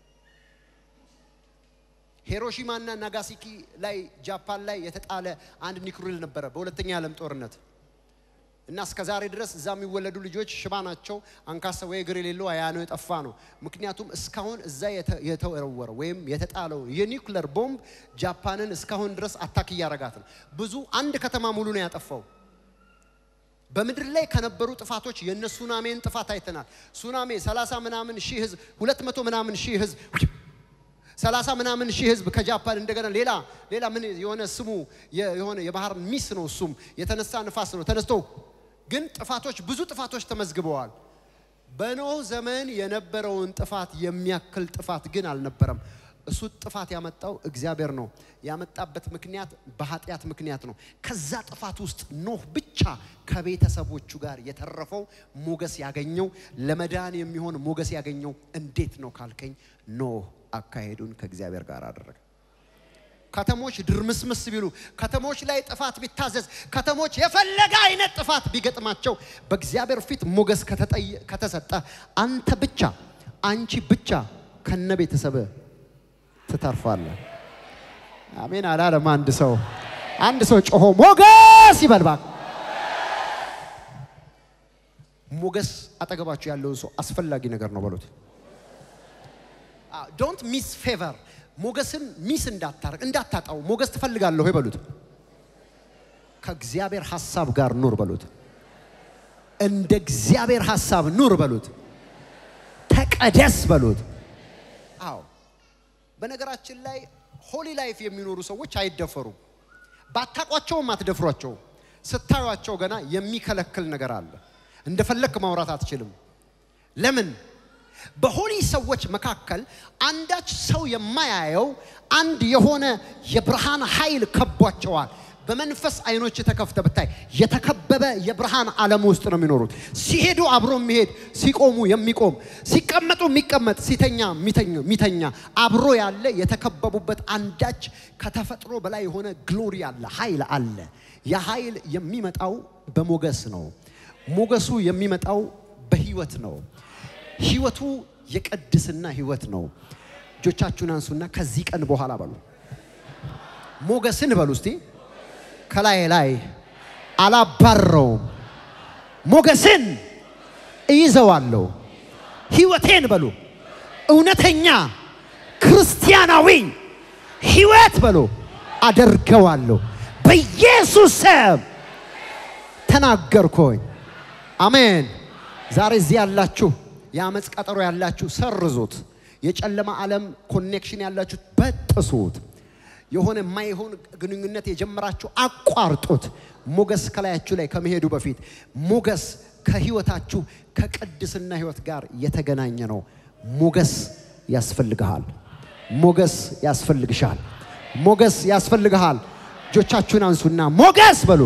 A: ሂሮሺማና ናጋሲኪ ላይ ጃፓን ላይ የተጣለ አንድ ኒውክሌር ነበረ በሁለተኛ የዓለም ጦርነት እና እስከ ዛሬ ድረስ እዛ የሚወለዱ ልጆች ሽባ ናቸው፣ አንካሳ ወይ እግር የሌለው አያ ነው የጠፋ ነው። ምክንያቱም እስካሁን እዛ የተ- የተወረወረ ወይም የተጣለው የኒውክለር ቦምብ ጃፓንን እስካሁን ድረስ አታክ እያረጋት ነው። ብዙ አንድ ከተማ ሙሉ ነው ያጠፋው። በምድር ላይ ከነበሩ ጥፋቶች የነ ሱናሜን ጥፋት አይተናል። ሱናሜ 30 ምናምን ሺህ ህዝብ 200 ምናምን ሺህ ህዝብ 30 ምናምን ሺህ ህዝብ ከጃፓን እንደገና ሌላ ሌላ ምን የሆነ ስሙ የ- የሆነ የባህር ሚስ ነው እሱም የተነሳ ንፋስ ነው ተነስቶ ግን ጥፋቶች ብዙ ጥፋቶች ተመዝግበዋል። በኖህ ዘመን የነበረውን ጥፋት የሚያክል ጥፋት ግን አልነበረም። እሱ ጥፋት ያመጣው እግዚአብሔር ነው። ያመጣበት ምክንያት በኃጢአት ምክንያት ነው። ከዛ ጥፋት ውስጥ ኖህ ብቻ ከቤተሰቦቹ ጋር የተረፈው ሞገስ ያገኘው ለመዳን የሚሆን ሞገስ ያገኘው እንዴት ነው ካልከኝ ኖህ አካሄዱን ከእግዚአብሔር ጋር አደረገ። ከተሞች ድርምስምስ ቢሉ፣ ከተሞች ላይ ጥፋት ቢታዘዝ፣ ከተሞች የፈለገ አይነት ጥፋት ቢገጥማቸው በእግዚአብሔር ፊት ሞገስ ከተጠየ- ከተሰጠ አንተ ብቻ አንቺ ብቻ ከነ ቤተሰብህ ትተርፋለህ። አሜን አላለም አንድ ሰው። አንድ ሰው ጮሆ ሞገስ ይበል እባክህ። ሞገስ አጠገባችሁ ያለውን ሰው አስፈላጊ ነገር ነው በሉት። ዶንት ሚስ ፌቨር ሞገስን ሚስ እንዳታረግ እንዳታጣው ሞገስ ትፈልጋለሁ ወይ በሉት ከእግዚአብሔር ሐሳብ ጋር ኑር በሉት እንደ እግዚአብሔር ሐሳብ ኑር በሉት ተቀደስ በሉት አዎ በነገራችን ላይ ሆሊ ላይፍ የሚኖሩ ሰዎች አይደፈሩም። ባታቋቸውም አትደፍሯቸውም። ስታዩቸው ገና የሚከለክል ነገር አለ። እንደፈለክ ማውራት አትችልም። ለምን? በሆሊ ሰዎች መካከል አንዳች ሰው የማያየው አንድ የሆነ የብርሃን ኃይል ከቧቸዋል። በመንፈስ አይኖች ተከፍተ ብታይ የተከበበ የብርሃን ዓለም ውስጥ ነው የሚኖሩት። ሲሄዱ አብሮ የሚሄድ ሲቆሙ የሚቆም ሲቀመጡ የሚቀመጥ ሲተኛ የሚተኛ አብሮ ያለ የተከበቡበት አንዳች ከተፈጥሮ በላይ የሆነ ግሎሪ አለ፣ ኃይል አለ። ያ ኃይል የሚመጣው በሞገስ ነው። ሞገሱ የሚመጣው በህይወት ነው። ህይወቱ የቅድስና ህይወት ነው። እጆቻችሁን አንሱና ከዚህ ቀን በኋላ በሉ ሞገስን በሉ እስቲ ከላይ ላይ አላባረውም፣ ሞገስን እይዘዋለሁ። ህይወቴን በሉ እውነተኛ ክርስቲያናዊ ህይወት በሉ አደርገዋለሁ። በኢየሱስ ስም ተናገርኩኝ። አሜን። ዛሬ እዚህ ያላችሁ የአመፅ ቀጠሮ ያላችሁ ሰርዙት። የጨለማ ዓለም ኮኔክሽን ያላችሁ በጥሱት። የሆነ የማይሆን ግንኙነት የጀመራችሁ አቋርጡት። ሞገስ ከላያችሁ ላይ ከመሄዱ በፊት ሞገስ ከህይወታችሁ ከቅድስና ህይወት ጋር የተገናኘ ነው። ሞገስ ያስፈልግሃል። ሞገስ ያስፈልግሻል። ሞገስ ያስፈልግሃል። እጆቻችሁን አንሱና ሞገስ በሉ።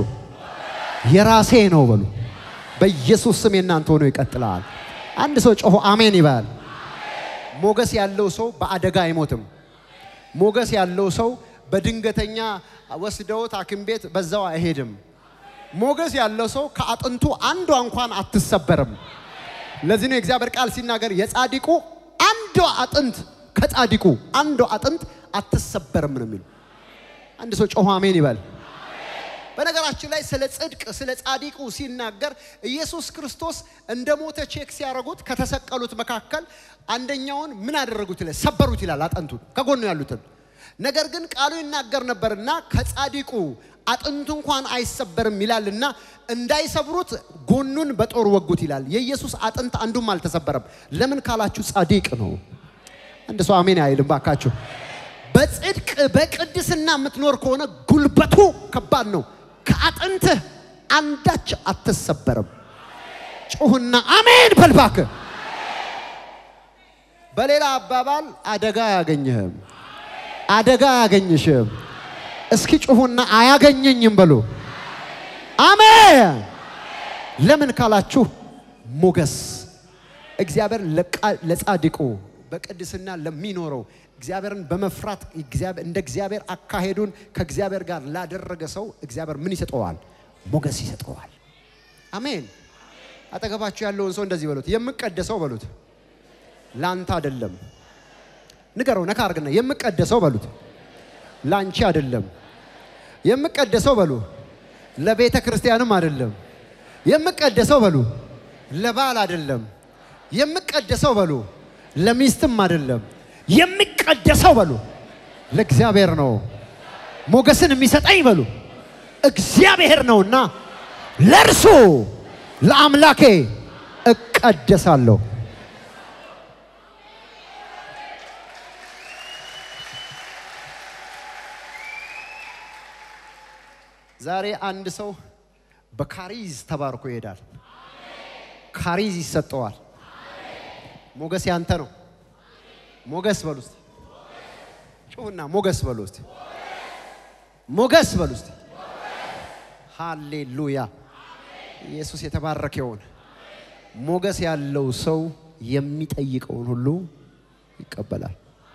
A: የራሴ ነው በሉ። በኢየሱስ ስም የእናንተ ሆኖ ይቀጥላል። አንድ ሰው ጮሆ አሜን ይባል። ሞገስ ያለው ሰው በአደጋ አይሞትም። ሞገስ ያለው ሰው በድንገተኛ ወስደውት ሐኪም ቤት በዛው አይሄድም። ሞገስ ያለው ሰው ከአጥንቱ አንዷ እንኳን አትሰበርም። ለዚህ ነው የእግዚአብሔር ቃል ሲናገር የጻድቁ አንዷ አጥንት ከጻድቁ አንዷ አጥንት አትሰበርም ነው የሚሉ። አንድ ሰው ጮሆ አሜን ይበል። በነገራችን ላይ ስለ ጽድቅ ስለ ጻድቁ ሲናገር ኢየሱስ ክርስቶስ እንደ ሞተ ቼክ ሲያደርጉት ከተሰቀሉት መካከል አንደኛውን ምን አደረጉት ይላል? ሰበሩት ይላል አጥንቱን ከጎኑ ያሉትን። ነገር ግን ቃሉ ይናገር ነበርና ከጻድቁ አጥንቱ እንኳን አይሰበርም ይላልና እንዳይሰብሩት ጎኑን በጦር ወጉት ይላል። የኢየሱስ አጥንት አንዱም አልተሰበረም። ለምን ካላችሁ ጻድቅ ነው። አንድ ሰው አሜን አይልም ባካችሁ። በጽድቅ በቅድስና የምትኖር ከሆነ ጉልበቱ ከባድ ነው። ከአጥንትህ አንዳች አትሰበርም። ጩሁና አሜን በልባክ። በሌላ አባባል አደጋ አያገኝህም፣ አደጋ አያገኝሽም። እስኪ ጩሁና አያገኘኝም በሉ። አሜን። ለምን ካላችሁ ሞገስ እግዚአብሔር ለጻድቁ በቅድስና ለሚኖረው እግዚአብሔርን በመፍራት እንደ እግዚአብሔር አካሄዱን ከእግዚአብሔር ጋር ላደረገ ሰው እግዚአብሔር ምን ይሰጠዋል? ሞገስ ይሰጠዋል። አሜን። አጠገባችሁ ያለውን ሰው እንደዚህ በሉት፣ የምቀደሰው በሉት፣ ላንተ አይደለም። ንገረው፣ ነካ አርግና፣ የምቀደሰው በሉት፣ ላንቺ አይደለም። የምቀደሰው በሉ፣ ለቤተ ክርስቲያንም አይደለም። የምቀደሰው በሉ፣ ለባል አይደለም። የምቀደሰው በሉ፣ ለሚስትም አይደለም። የሚቀደሰው በሉ ለእግዚአብሔር ነው። ሞገስን የሚሰጠኝ በሉ እግዚአብሔር ነውና ለእርሱ ለአምላኬ እቀደሳለሁ። ዛሬ አንድ ሰው በካሪዝ ተባርኮ ይሄዳል። ካሪዝ ይሰጠዋል። ሞገስ ያንተ ነው። ሞገስ በሉ እስቲ ጩሁና ሞገስ በሉ እስቲ ሞገስ በሉ እስቲ ሃሌሉያ ኢየሱስ የተባረከ ይሁን ሞገስ ያለው ሰው የሚጠይቀውን ሁሉ ይቀበላል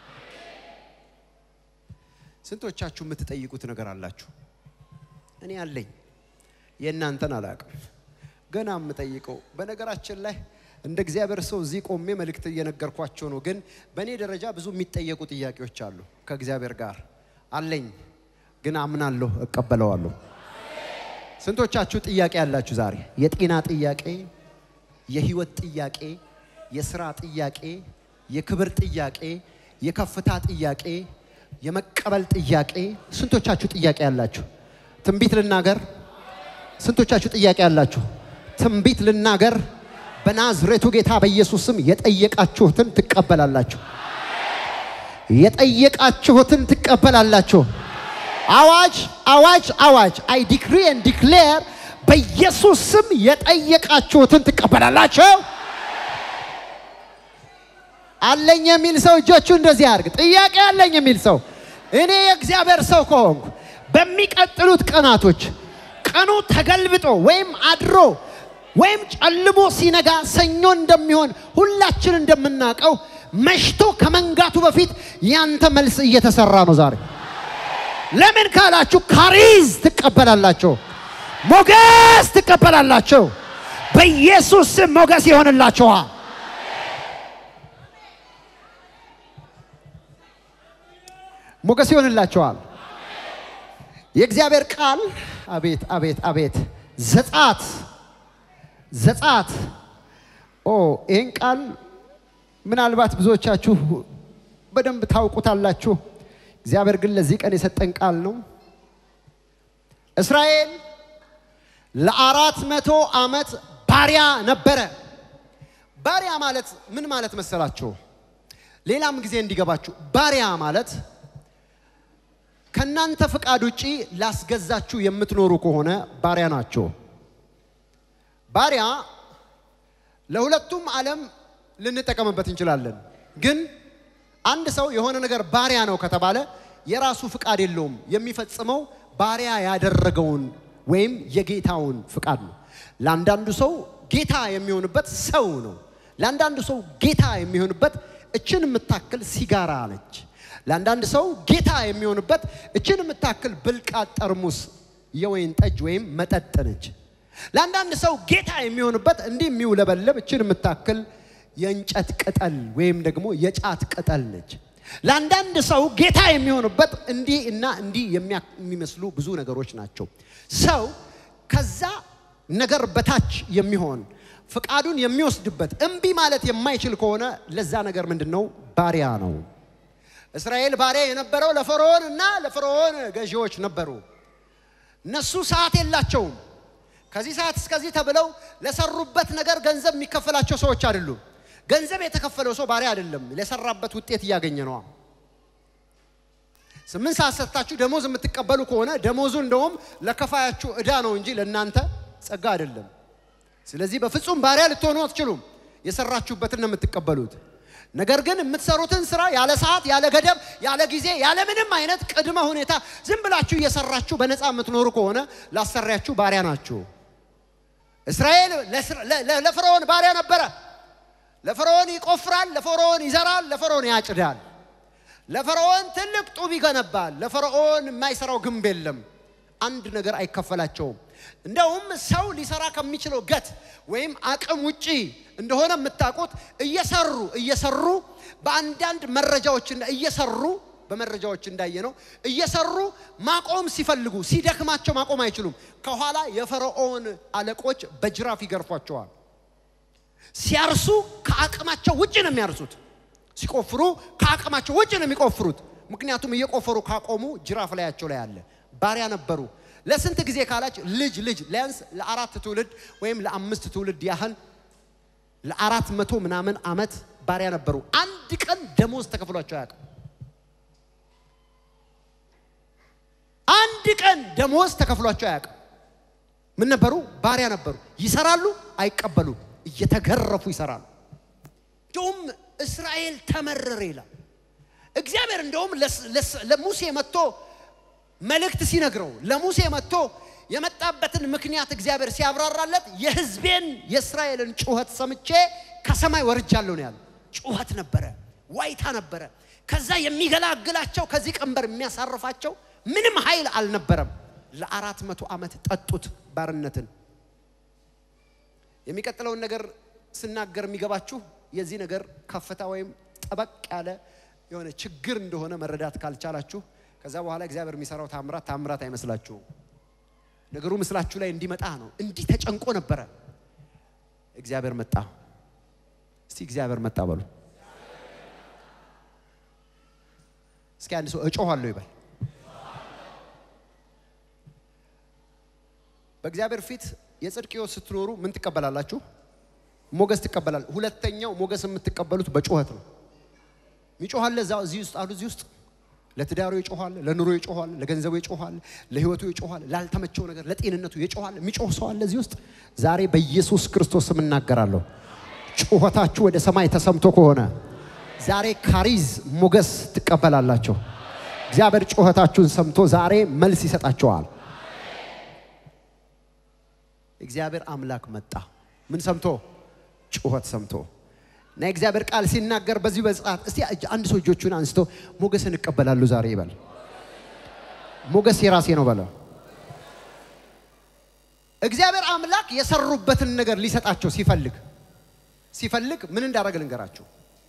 A: ስንቶቻችሁ የምትጠይቁት ነገር አላችሁ እኔ አለኝ የእናንተን አላውቅም ገና የምጠይቀው በነገራችን ላይ እንደ እግዚአብሔር ሰው እዚህ ቆሜ መልእክት እየነገርኳቸው ነው። ግን በእኔ ደረጃ ብዙ የሚጠየቁ ጥያቄዎች አሉ። ከእግዚአብሔር ጋር አለኝ፣ ግን አምናለሁ፣ እቀበለዋለሁ። ስንቶቻችሁ ጥያቄ ያላችሁ ዛሬ? የጤና ጥያቄ፣ የህይወት ጥያቄ፣ የስራ ጥያቄ፣ የክብር ጥያቄ፣ የከፍታ ጥያቄ፣ የመቀበል ጥያቄ። ስንቶቻችሁ ጥያቄ ያላችሁ? ትንቢት ልናገር። ስንቶቻችሁ ጥያቄ ያላችሁ? ትንቢት ልናገር። በናዝሬቱ ጌታ በኢየሱስ ስም የጠየቃችሁትን ትቀበላላችሁ። የጠየቃችሁትን ትቀበላላችሁ። አዋጅ አዋጅ አዋጅ! አይ ዲክሪ ኤንድ ዲክሌር በኢየሱስ ስም የጠየቃችሁትን ትቀበላላችሁ። አለኝ የሚል ሰው እጆቹ እንደዚህ አድርግ። ጥያቄ አለኝ የሚል ሰው እኔ የእግዚአብሔር ሰው ከሆንኩ በሚቀጥሉት ቀናቶች ቀኑ ተገልብጦ ወይም አድሮ ወይም ጨልሞ ሲነጋ ሰኞ እንደሚሆን ሁላችን እንደምናውቀው መሽቶ ከመንጋቱ በፊት ያንተ መልስ እየተሰራ ነው ዛሬ። ለምን ካላችሁ ካሪዝ ትቀበላላችሁ፣ ሞገስ ትቀበላላችሁ። በኢየሱስ ስም ሞገስ ይሆንላችኋል። ሞገስ ይሆንላችኋል። የእግዚአብሔር ቃል አቤት አቤት አቤት ዘጻት ዘጻት ኦ ይህን ቃል ምናልባት ብዙዎቻችሁ በደንብ ታውቁታላችሁ። እግዚአብሔር ግን ለዚህ ቀን የሰጠን ቃል ነው። እስራኤል ለአራት መቶ ዓመት ባሪያ ነበረ። ባሪያ ማለት ምን ማለት መሰላችሁ? ሌላም ጊዜ እንዲገባችሁ ባሪያ ማለት ከእናንተ ፍቃድ ውጪ ላስገዛችሁ የምትኖሩ ከሆነ ባሪያ ናቸው። ባሪያ ለሁለቱም ዓለም ልንጠቀምበት እንችላለን። ግን አንድ ሰው የሆነ ነገር ባሪያ ነው ከተባለ የራሱ ፍቃድ የለውም። የሚፈጽመው ባሪያ ያደረገውን ወይም የጌታውን ፍቃድ ነው። ለአንዳንዱ ሰው ጌታ የሚሆንበት ሰው ነው። ለአንዳንዱ ሰው ጌታ የሚሆንበት እችን የምታክል ሲጋራ ነች። ለአንዳንድ ሰው ጌታ የሚሆንበት እችን የምታክል ብልቃጥ ጠርሙስ የወይን ጠጅ ወይም መጠጥ ነች። ለአንዳንድ ሰው ጌታ የሚሆንበት እንዲህ የሚውለበለብ እችን የምታክል የእንጨት ቅጠል ወይም ደግሞ የጫት ቅጠል ነች። ለአንዳንድ ሰው ጌታ የሚሆንበት እንዲህ እና እንዲህ የሚመስሉ ብዙ ነገሮች ናቸው። ሰው ከዛ ነገር በታች የሚሆን ፍቃዱን የሚወስድበት እምቢ ማለት የማይችል ከሆነ ለዛ ነገር ምንድን ነው? ባሪያ ነው። እስራኤል ባሪያ የነበረው ለፈርዖን እና ለፈርዖን ገዢዎች ነበሩ። እነሱ ሰዓት የላቸውም። ከዚህ ሰዓት እስከዚህ ተብለው ለሰሩበት ነገር ገንዘብ የሚከፈላቸው ሰዎች አይደሉም። ገንዘብ የተከፈለው ሰው ባሪያ አይደለም፣ ለሰራበት ውጤት እያገኘ ነዋ። ስምንት ሰዓት ሰጥታችሁ ደሞዝ የምትቀበሉ ከሆነ ደሞዙ እንደውም ለከፋያችሁ ዕዳ ነው እንጂ ለእናንተ ጸጋ አይደለም። ስለዚህ በፍጹም ባሪያ ልትሆኑ አትችሉም። የሰራችሁበትን ነው የምትቀበሉት። ነገር ግን የምትሰሩትን ስራ ያለ ሰዓት፣ ያለ ገደብ፣ ያለ ጊዜ፣ ያለ ምንም አይነት ቅድመ ሁኔታ ዝም ብላችሁ እየሰራችሁ በነፃ የምትኖሩ ከሆነ ላሰሪያችሁ ባሪያ ናችሁ። እስራኤል ለፈርዖን ባሪያ ነበረ። ለፈርዖን ይቆፍራል፣ ለፈርዖን ይዘራል፣ ለፈርዖን ያጭዳል። ለፈርዖን ትልቅ ጡብ ይገነባል። ለፈርዖን የማይሰራው ግንብ የለም። አንድ ነገር አይከፈላቸውም። እንደውም ሰው ሊሰራ ከሚችለው ገት ወይም አቅም ውጪ እንደሆነ የምታውቁት እየሰሩ እየሰሩ በአንዳንድ መረጃዎች እየሰሩ በመረጃዎች እንዳየ ነው እየሰሩ ማቆም ሲፈልጉ ሲደክማቸው ማቆም አይችሉም። ከኋላ የፈርዖን አለቆች በጅራፍ ይገርፏቸዋል። ሲያርሱ ከአቅማቸው ውጭ ነው የሚያርሱት። ሲቆፍሩ ከአቅማቸው ውጭ ነው የሚቆፍሩት። ምክንያቱም እየቆፈሩ ካቆሙ ጅራፍ ላያቸው ላይ አለ። ባሪያ ነበሩ። ለስንት ጊዜ ካላች ልጅ ልጅ ሊያንስ ለአራት ትውልድ ወይም ለአምስት ትውልድ ያህል ለአራት መቶ ምናምን ዓመት ባሪያ ነበሩ። አንድ ቀን ደሞዝ ተከፍሏቸው አያውቅም። አንድ ቀን ደሞዝ ተከፍሏቸው አያውቅም። ምን ነበሩ? ባሪያ ነበሩ። ይሰራሉ፣ አይቀበሉም። እየተገረፉ ይሰራሉ። እንደውም እስራኤል ተመረረ ይላል እግዚአብሔር። እንደውም ለሙሴ መጥቶ መልእክት ሲነግረው ለሙሴ መጥቶ የመጣበትን ምክንያት እግዚአብሔር ሲያብራራለት የሕዝቤን የእስራኤልን ጩኸት ሰምቼ ከሰማይ ወርጃለሁ ነው ያለው። ጩኸት ነበረ፣ ዋይታ ነበረ። ከዛ የሚገላግላቸው ከዚህ ቀንበር የሚያሳርፋቸው ምንም ኃይል አልነበረም። ለአራት መቶ ዓመት ጠጡት ባርነትን። የሚቀጥለውን ነገር ስናገር የሚገባችሁ የዚህ ነገር ከፍታ ወይም ጠበቅ ያለ የሆነ ችግር እንደሆነ መረዳት ካልቻላችሁ ከዛ በኋላ እግዚአብሔር የሚሰራው ታምራት ታምራት አይመስላችሁም። ነገሩ ምስላችሁ ላይ እንዲመጣ ነው። እንዲህ ተጨንቆ ነበረ። እግዚአብሔር መጣ። እስቲ እግዚአብሔር መጣ በሉ። እስኪ አንድ ሰው እጮኋለሁ ይበል። በእግዚአብሔር ፊት የጽድቅ ሕይወት ስትኖሩ ምን ትቀበላላችሁ? ሞገስ ትቀበላል። ሁለተኛው ሞገስ የምትቀበሉት በጩኸት ነው። ሚጮኋለ እዛ እዚህ ውስጥ አሉ እዚህ ውስጥ ለትዳሩ ይጮኋል፣ ለኑሮ ይጮኋል፣ ለገንዘቡ ይጮኋል፣ ለህይወቱ ይጮኋል፣ ላልተመቸው ነገር ለጤንነቱ ይጮኋል። የሚጮህ ሰው አለ እዚህ ውስጥ ዛሬ በኢየሱስ ክርስቶስ ስም እናገራለሁ። ጩኸታችሁ ወደ ሰማይ ተሰምቶ ከሆነ ዛሬ ካሪዝ ሞገስ ትቀበላላችሁ። እግዚአብሔር ጩኸታችሁን ሰምቶ ዛሬ መልስ ይሰጣችኋል። እግዚአብሔር አምላክ መጣ። ምን ሰምቶ? ጩኸት ሰምቶ እና የእግዚአብሔር ቃል ሲናገር በዚህ በጽአት እስቲ አንድ ሰው እጆቹን አንስቶ ሞገስን እቀበላለሁ ዛሬ ይበል። ሞገስ የራሴ ነው በለ። እግዚአብሔር አምላክ የሰሩበትን ነገር ሊሰጣቸው ሲፈልግ ሲፈልግ ምን እንዳደረገ ልንገራችሁ።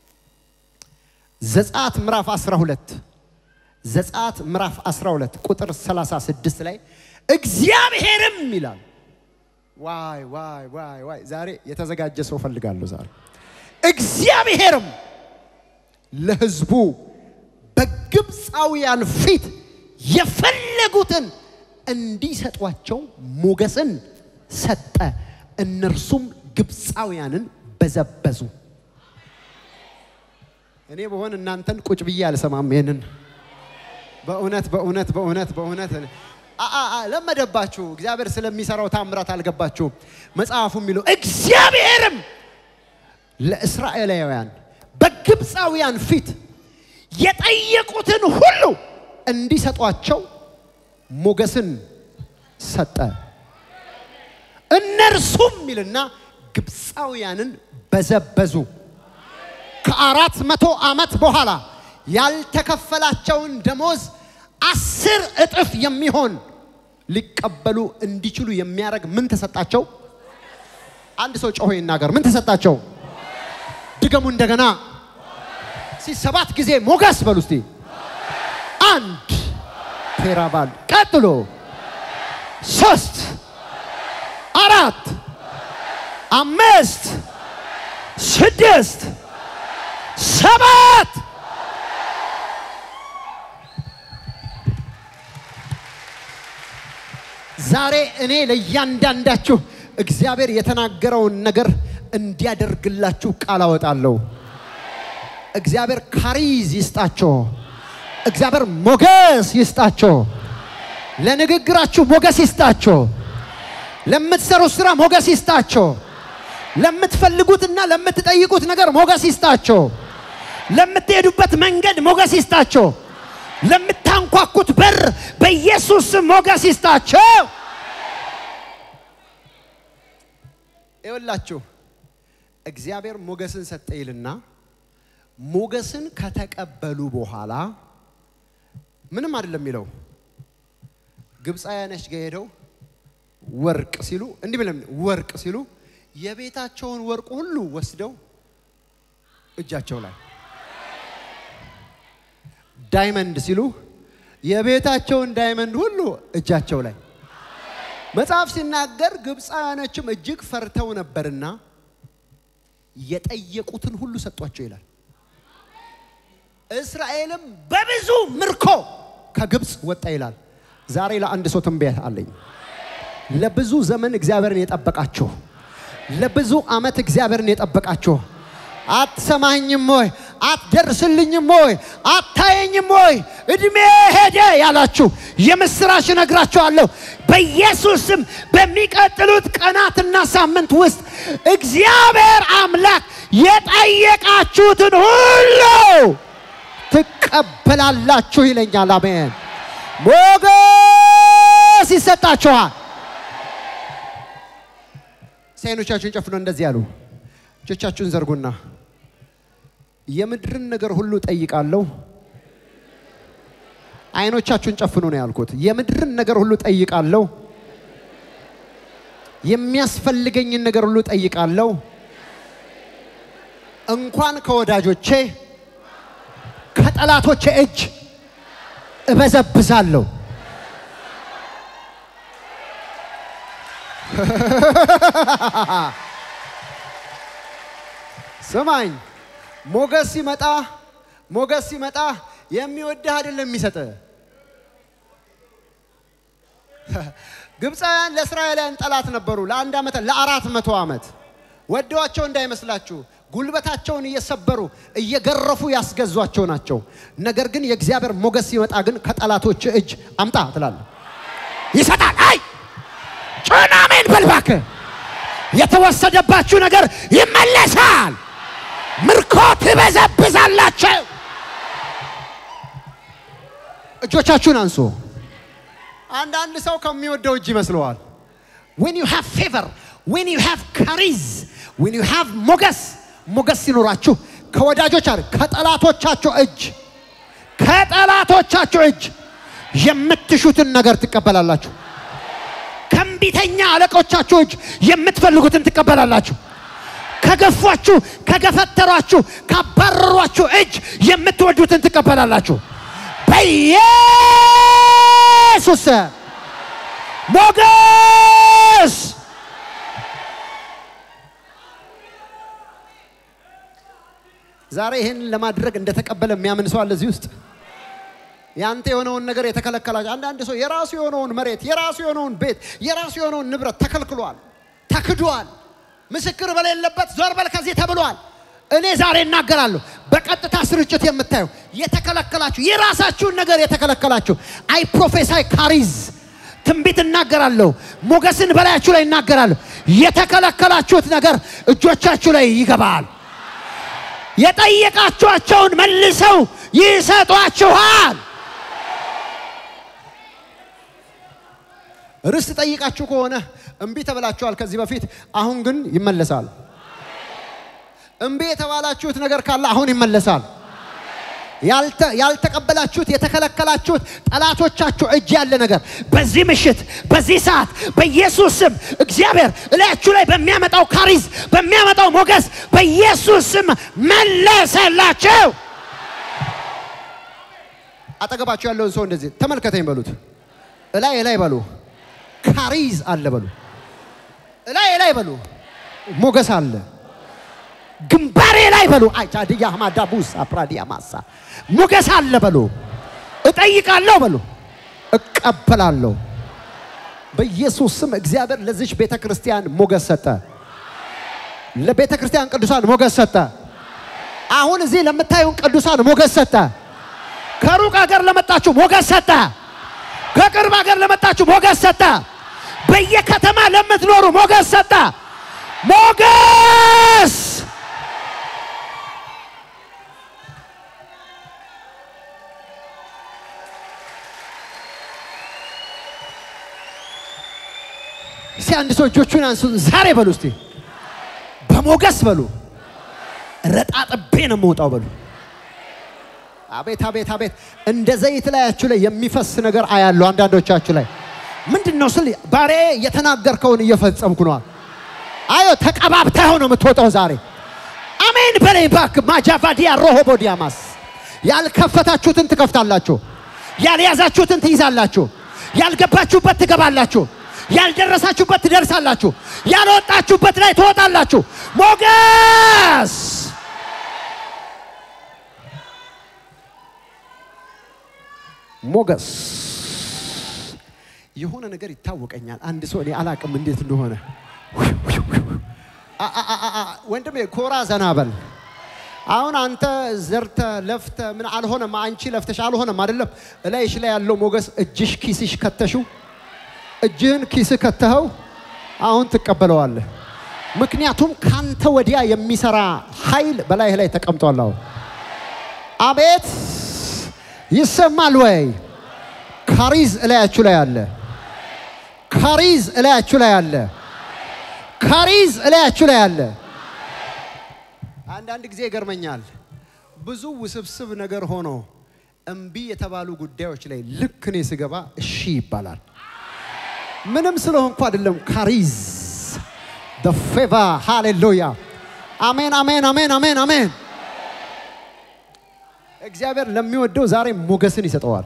A: ዘጸአት ምዕራፍ 12 ዘጸአት ምዕራፍ 12 ቁጥር 36 ላይ እግዚአብሔርም ይላል። ዋይ ዋይ ዋይ ዋይ! ዛሬ የተዘጋጀ ሰው ፈልጋለሁ ዛሬ እግዚአብሔርም ለሕዝቡ በግብፃውያን ፊት የፈለጉትን እንዲሰጧቸው ሞገስን ሰጠ። እነርሱም ግብፃውያንን በዘበዙ። እኔ በሆን እናንተን ቁጭ ብዬ አልሰማም። ይሄንን በእውነት በእውነት በእውነት በእውነት ለመደባችሁ። እግዚአብሔር ስለሚሰራው ታምራት አልገባችሁም። መጽሐፉ የሚለው እግዚአብሔርም ለእስራኤላውያን በግብፃውያን ፊት የጠየቁትን ሁሉ እንዲሰጧቸው ሞገስን ሰጠ። እነርሱም ይልና ግብፃውያንን በዘበዙ። ከአራት መቶ ዓመት በኋላ ያልተከፈላቸውን ደሞዝ አስር እጥፍ የሚሆን ሊቀበሉ እንዲችሉ የሚያደርግ ምን ተሰጣቸው? አንድ ሰው ጮሆ ይናገር። ምን ተሰጣቸው? ድገሙ እንደገና። እስቲ ሰባት ጊዜ ሞገስ በሉ እስቲ። አንድ ቴራባል፣ ቀጥሎ ሶስት፣ አራት፣ አምስት፣ ስድስት፣ ሰባት ዛሬ እኔ ለእያንዳንዳችሁ እግዚአብሔር የተናገረውን ነገር እንዲያደርግላችሁ ቃል አወጣለሁ። እግዚአብሔር ካሪዝ ይስጣቸው። እግዚአብሔር ሞገስ ይስጣቸው። ለንግግራችሁ ሞገስ ይስጣቸው። ለምትሰሩት ስራ ሞገስ ይስጣቸው። ለምትፈልጉትና ለምትጠይቁት ነገር ሞገስ ይስጣቸው። ለምትሄዱበት መንገድ ሞገስ ይስጣቸው። ለምታንኳኩት በር በኢየሱስ ስም ሞገስ ይስጣቸው። ይኸውላችሁ እግዚአብሔር ሞገስን ሰጠ ይልና ሞገስን ከተቀበሉ በኋላ ምንም አይደለም የሚለው ግብፃውያኖች ጋር ሄደው ወርቅ ሲሉ እንዲህ ብለም ወርቅ ሲሉ የቤታቸውን ወርቅ ሁሉ ወስደው እጃቸው ላይ ዳይመንድ ሲሉ የቤታቸውን ዳይመንድ ሁሉ እጃቸው ላይ መጽሐፍ ሲናገር ግብፃውያኖችም እጅግ ፈርተው ነበርና የጠየቁትን ሁሉ ሰጧቸው ይላል። እስራኤልም በብዙ ምርኮ ከግብፅ ወጣ ይላል። ዛሬ ለአንድ ሰው ትንቢት አለኝ። ለብዙ ዘመን እግዚአብሔርን የጠበቃችሁ፣ ለብዙ ዓመት እግዚአብሔርን የጠበቃችሁ አትሰማኝም ወይ? አትደርስልኝም ወይ? አታየኝም ወይ? እድሜ ሄደ ያላችሁ የምስራች እነግራችኋለሁ። በኢየሱስ ስም በሚቀጥሉት ቀናትና ሳምንት ውስጥ እግዚአብሔር አምላክ የጠየቃችሁትን ሁሉ ትቀበላላችሁ ይለኛል። አሜን። ሞገስ ይሰጣችኋል። አይኖቻችሁን ጨፍኖ እንደዚህ ያሉ እጆቻችሁን ዘርጉና የምድርን ነገር ሁሉ ጠይቃለሁ። አይኖቻችሁን ጨፍኑ ነው ያልኩት። የምድርን ነገር ሁሉ ጠይቃለሁ። የሚያስፈልገኝን ነገር ሁሉ ጠይቃለሁ። እንኳን ከወዳጆቼ ከጠላቶቼ እጅ እበዘብዛለሁ። ስማኝ፣ ሞገስ ሲመጣ ሞገስ ሲመጣ የሚወድህ አይደለም የሚሰጥ። ግብፃውያን ለእስራኤላውያን ጠላት ነበሩ ለአንድ ዓመት ለአራት መቶ ዓመት ወደዋቸው እንዳይመስላችሁ ጉልበታቸውን እየሰበሩ እየገረፉ ያስገዟቸው ናቸው። ነገር ግን የእግዚአብሔር ሞገስ ሲመጣ ግን ከጠላቶች እጅ አምጣ ትላለህ፣ ይሰጣል። አይ ጩና አሜን በል እባክህ። የተወሰደባችሁ ነገር ይመለሳል። ምርኮ ትበዘብዛላችሁ። እጆቻችሁን አንሱ። አንዳንድ ሰው ከሚወደው እጅ ይመስለዋል። when you have favor when you have charis when you have ሞገስ ሞገስ ሲኖራችሁ ከወዳጆች አለ ከጠላቶቻችሁ እጅ ከጠላቶቻችሁ እጅ የምትሹትን ነገር ትቀበላላችሁ። ከእምቢተኛ አለቆቻችሁ እጅ የምትፈልጉትን ትቀበላላችሁ። ከገፏችሁ፣ ከገፈተሯችሁ፣ ካባረሯችሁ እጅ የምትወዱትን ትቀበላላችሁ። በኢየሱስ ስም ሞገስ ዛሬ ይህን ለማድረግ እንደተቀበለ የሚያምን ሰው አለ እዚህ ውስጥ። ያንተ የሆነውን ነገር የተከለከላቸው አንዳንድ ሰው የራሱ የሆነውን መሬት፣ የራሱ የሆነውን ቤት፣ የራሱ የሆነውን ንብረት ተከልክሏል፣ ተክዷል። ምስክር በሌለበት ዞር በል ከዚህ ተብሏል። እኔ ዛሬ እናገራለሁ። በቀጥታ ስርጭት የምታዩ የተከለከላችሁ የራሳችሁን ነገር የተከለከላችሁ አይ ፕሮፌሳይ ካሪዝ ትንቢት እናገራለሁ። ሞገስን በላያችሁ ላይ እናገራለሁ። የተከለከላችሁት ነገር እጆቻችሁ ላይ ይገባል። የጠየቃችኋቸውን መልሰው ይሰጧችኋል። ርስት ጠይቃችሁ ከሆነ እምቢ ተብላችኋል ከዚህ በፊት፣ አሁን ግን ይመለሳል። እምቢ የተባላችሁት ነገር ካለ አሁን ይመለሳል። ያልተቀበላችሁት የተከለከላችሁት ጠላቶቻችሁ እጅ ያለ ነገር በዚህ ምሽት በዚህ ሰዓት በኢየሱስ ስም እግዚአብሔር እላያችሁ ላይ በሚያመጣው ካሪዝ በሚያመጣው ሞገስ በኢየሱስ ስም መለሰላቸው። አጠገባችሁ ያለውን ሰው እንደዚህ ተመልከተኝ በሉት። እላይ እላይ በሉ። ካሪዝ አለ በሉ። እላይ እላይ በሉ። ሞገስ አለ ግንባሬ ላይ በሉ። አይቻድያ ማዳቡስ አፕራዲያ ማሳ ሞገስ አለ በሉ። እጠይቃለሁ በሉ። እቀበላለሁ። በኢየሱስ ስም እግዚአብሔር ለዚች ቤተ ክርስቲያን ሞገስ ሰጠ። ለቤተ ክርስቲያን ቅዱሳን ሞገስ ሰጠ። አሁን እዚህ ለምታዩን ቅዱሳን ሞገስ ሰጠ። ከሩቅ ሀገር ለመጣችሁ ሞገስ ሰጠ። ከቅርብ ሀገር ለመጣችሁ ሞገስ ሰጠ። በየከተማ ለምትኖሩ ሞገስ ሰጠ። ሞገስ እስቲ አንድ ሰው እጆቹን አንሱ። ዛሬ በሉ እስቲ በሞገስ በሉ ረጣጥቤ ነው የምወጣው በሉ። አቤት አቤት አቤት! እንደ ዘይት ላያችሁ ላይ የሚፈስ ነገር አያለሁ። አንዳንዶቻችሁ ላይ ምንድን ነው ስል ባሬ የተናገርከውን እየፈጸምኩ ነዋል። አዮ ተቀባብተኸው ነው የምትወጣው ዛሬ። አሜን በለኝ እባክህ። ማጃቫዲያ ሮሆቦዲያማስ ያልከፈታችሁትን ትከፍታላችሁ፣ ያልያዛችሁትን ትይዛላችሁ፣ ያልገባችሁበት ትገባላችሁ፣ ያልደረሳችሁበት ትደርሳላችሁ፣ ያልወጣችሁበት ላይ ትወጣላችሁ። ሞገስ ሞገስ የሆነ ነገር ይታወቀኛል። አንድ ሰው እኔ አላቅም እንዴት እንደሆነ ወንድሜ ኮራ ዘና በል። አሁን አንተ ዘርተ ለፍተ ምን አልሆነም፣ አንቺ ለፍተሽ አልሆነም አይደለም። እላይሽ ላይ ያለው ሞገስ እጅሽ ኪስሽ ከተሽው፣ እጅህን ኪስ ከተኸው አሁን ትቀበለዋለህ። ምክንያቱም ካንተ ወዲያ የሚሰራ ኃይል በላይህ ላይ ተቀምጧል። አሁን አቤት ይሰማል ወይ? ካሪዝ እላያችሁ ላይ አለ። ካሪዝ እላያችሁ ላይ አለ። ካሪዝ እላያችሁ ላይ አለ። አንዳንድ ጊዜ ይገርመኛል። ብዙ ውስብስብ ነገር ሆኖ እምቢ የተባሉ ጉዳዮች ላይ ልክ እኔ ስገባ እሺ ይባላል። ምንም ስለሆንኩ አይደለም። ካሪዝ the favor ሃሌሉያ። አሜን አሜን አሜን አሜን አሜን። እግዚአብሔር ለሚወደው ዛሬ ሞገስን ይሰጠዋል።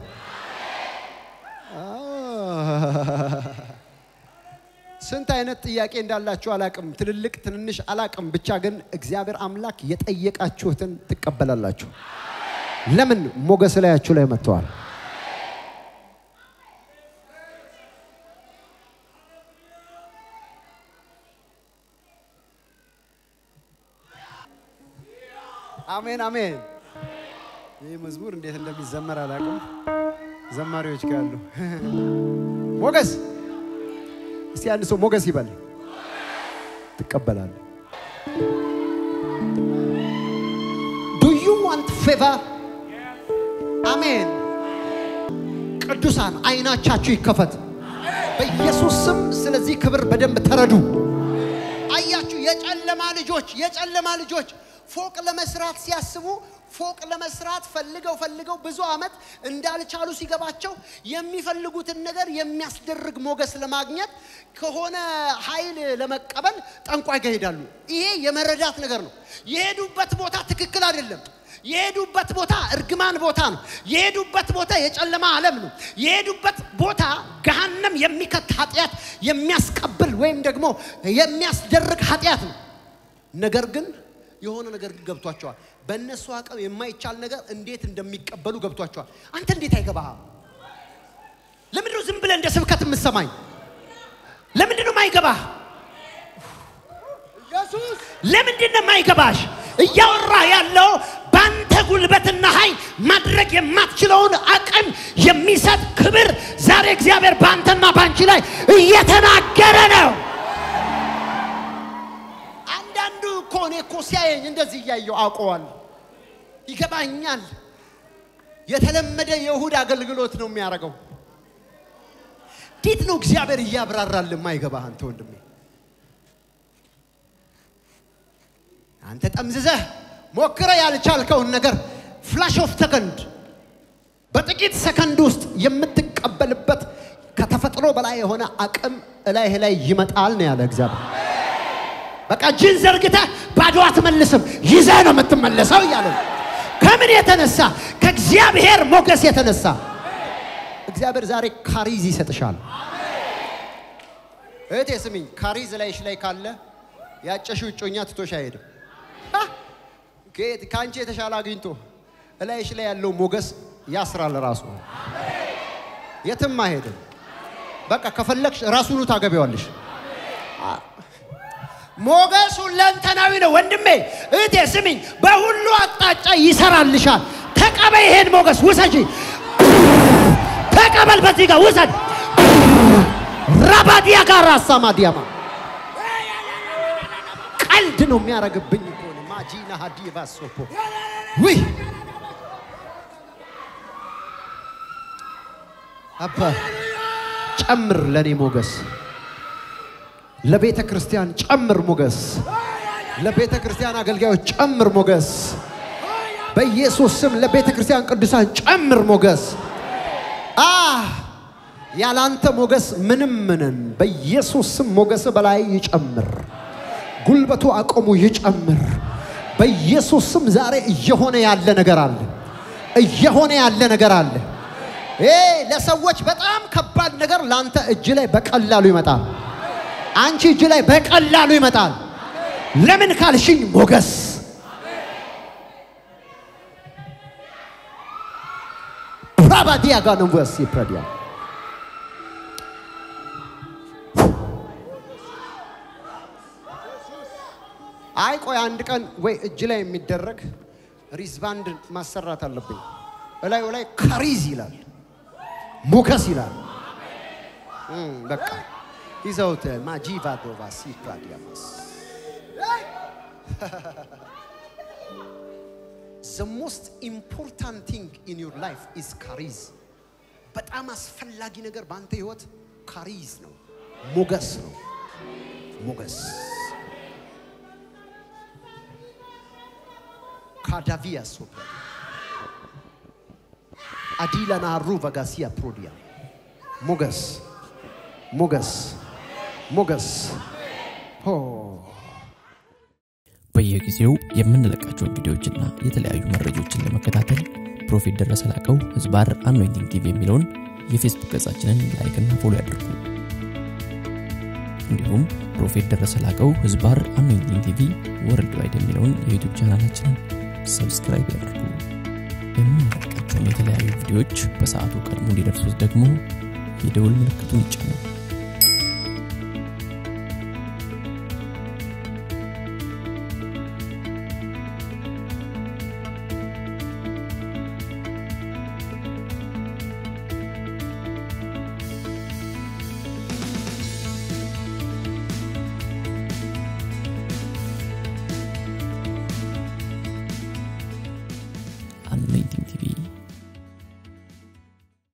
A: ስንት አይነት ጥያቄ እንዳላችሁ አላቅም፣ ትልልቅ ትንንሽ አላቅም። ብቻ ግን እግዚአብሔር አምላክ የጠየቃችሁትን ትቀበላላችሁ። ለምን ሞገስ ላያችሁ ላይ መጥተዋል። አሜን አሜን። ይህ መዝሙር እንዴት እንደሚዘመር አላውቅም። ዘማሪዎች ካሉ ሞገስ፣ እስቲ አንድ ሰው ሞገስ ይበል። ትቀበላለህ። ዱ ዩ ዋንት ፌቨር? አሜን። ቅዱሳን አይናቻችሁ ይከፈት በኢየሱስ ስም። ስለዚህ ክብር በደንብ ተረዱ። አያችሁ፣ የጨለማ ልጆች የጨለማ ልጆች ፎቅ ለመስራት ሲያስቡ ፎቅ ለመስራት ፈልገው ፈልገው ብዙ ዓመት እንዳልቻሉ ሲገባቸው የሚፈልጉትን ነገር የሚያስደርግ ሞገስ ለማግኘት ከሆነ ኃይል ለመቀበል ጠንቋይ ጋር ይሄዳሉ። ይሄ የመረዳት ነገር ነው። የሄዱበት ቦታ ትክክል አይደለም። የሄዱበት ቦታ እርግማን ቦታ ነው። የሄዱበት ቦታ የጨለማ ዓለም ነው። የሄዱበት ቦታ ገሃነም የሚከት ኃጢአት የሚያስቀብል ወይም ደግሞ የሚያስደርግ ኃጢአት ነው። ነገር ግን የሆነ ነገር ግን ገብቷቸዋል። በእነሱ አቅም የማይቻል ነገር እንዴት እንደሚቀበሉ ገብቷቸዋል። አንተ እንዴት አይገባህም? ለምንድን ነው ዝም ብለህ እንደ ስብከት የምትሰማኝ? ለምንድን ነው የማይገባህ? ለምንድን ነው የማይገባሽ? እያወራህ ያለው በአንተ ጉልበትና ኃይል ማድረግ የማትችለውን አቅም የሚሰጥ ክብር ዛሬ እግዚአብሔር በአንተና በአንቺ ላይ እየተናገረ ነው። አንዳንዱ እኮ እኔ እኮ ሲያየኝ እንደዚህ እያየው አውቀዋል፣ ይገባኛል። የተለመደ የእሁድ አገልግሎት ነው የሚያደርገው። እንዴት ነው እግዚአብሔር እያብራራል የማይገባህ አንተ ወንድሜ? አንተ ጠምዝዘህ ሞክረ ያልቻልከውን ነገር ፍላሽ ኦፍ ሰከንድ በጥቂት ሰከንድ ውስጥ የምትቀበልበት ከተፈጥሮ በላይ የሆነ አቅም እላይህ ላይ ይመጣል ነው ያለ እግዚአብሔር። በቃ እጅን ዘርግተህ ባዶ አትመልስም፣ ይዘህ ነው የምትመለሰው እያለ ነው። ከምን የተነሳ? ከእግዚአብሔር ሞገስ የተነሳ። እግዚአብሔር ዛሬ ካሪዝ ይሰጥሻል። እህቴ ስሚኝ፣ ካሪዝ ላይሽ ላይ ካለ ያጨሽው እጮኛ ትቶሽ አይሄድም። ከየት ከአንቺ የተሻለ አግኝቶ እላይሽ ላይ ያለው ሞገስ ያስራል። ራሱ የትም አይሄድም። በቃ ከፈለግሽ ራሱኑ ታገቢዋለሽ። ሞገሱ ሁለንተናዊ ነው ወንድሜ፣ እህቴ ስሚኝ፣ በሁሉ አቅጣጫ ይሰራልሻል። ተቀበይ፣ ይሄን ሞገስ ውሰጂ፣ ተቀበል። በዚህ ጋር ውሰድ። ራባዲያ ጋር አሳማዲያማ ቀልድ ነው የሚያደርግብኝ እኮ ነው። ማጂና ሀዲቫ ሶፖ ውይ አባ ጨምር ለኔ ሞገስ ለቤተ ክርስቲያን ጨምር ሞገስ፣ ለቤተ ክርስቲያን አገልጋዮች ጨምር ሞገስ፣ በኢየሱስ ስም ለቤተ ክርስቲያን ቅዱሳን ጨምር ሞገስ። አ ያላንተ ሞገስ ምንም ምንን፣ በኢየሱስ ስም ሞገስ በላይ ይጨምር፣ ጉልበቱ አቅሙ ይጨምር። በኢየሱስ ስም ዛሬ እየሆነ ያለ ነገር አለ፣ እየሆነ ያለ ነገር አለ። ይሄ ለሰዎች በጣም ከባድ ነገር ለአንተ እጅ ላይ በቀላሉ ይመጣል። አንቺ እጅ ላይ በቀላሉ ይመጣል። ለምን ካልሽኝ ሞገስ ፕራባዲያ ጋር ነው ወስ ይፕረዲያ አይ ቆይ አንድ ቀን ወይ እጅ ላይ የሚደረግ ሪዝባንድ ማሰራት አለብኝ። እላዩ ላይ ካሪዝ ይላል፣ ሞገስ ይላል። እም፣ በቃ ይዘውት ማጂቫዶቫ ሲፕራዲያማስ the most important thing in your life is ካሪዝ። በጣም አስፈላጊ ነገር በአንተ ህይወት ካሪዝ ነው፣ ሞገስ ነው። ሞገስ ካዳቪያ ሶፕራ አዲላና ሩ ቫጋሲያ ፕሮዲያ ሞገስ ሞገስ ሞገስ ሆ
B: በየጊዜው የምንለቃቸውን ቪዲዮዎችና የተለያዩ መረጃዎችን ለመከታተል ፕሮፌት ደረሰ ላቀው ህዝባር አኖይንቲንግ ቲቪ የሚለውን የፌስቡክ ገጻችንን ላይክና ፎሎ ያድርጉ። እንዲሁም ፕሮፌት ደረሰ ላቀው ህዝባር አኖይንቲንግ ቲቪ ወርልድ ዋይድ የሚለውን የዩቱብ ቻናላችንን ሰብስክራይብ ያድርጉ። የምንለቃቸውን የተለያዩ ቪዲዮዎች በሰዓቱ ቀድሞ እንዲደርሱት ደግሞ የደውል ምልክቱን ይጫኑ። አኖይንቲንግ ቲቪ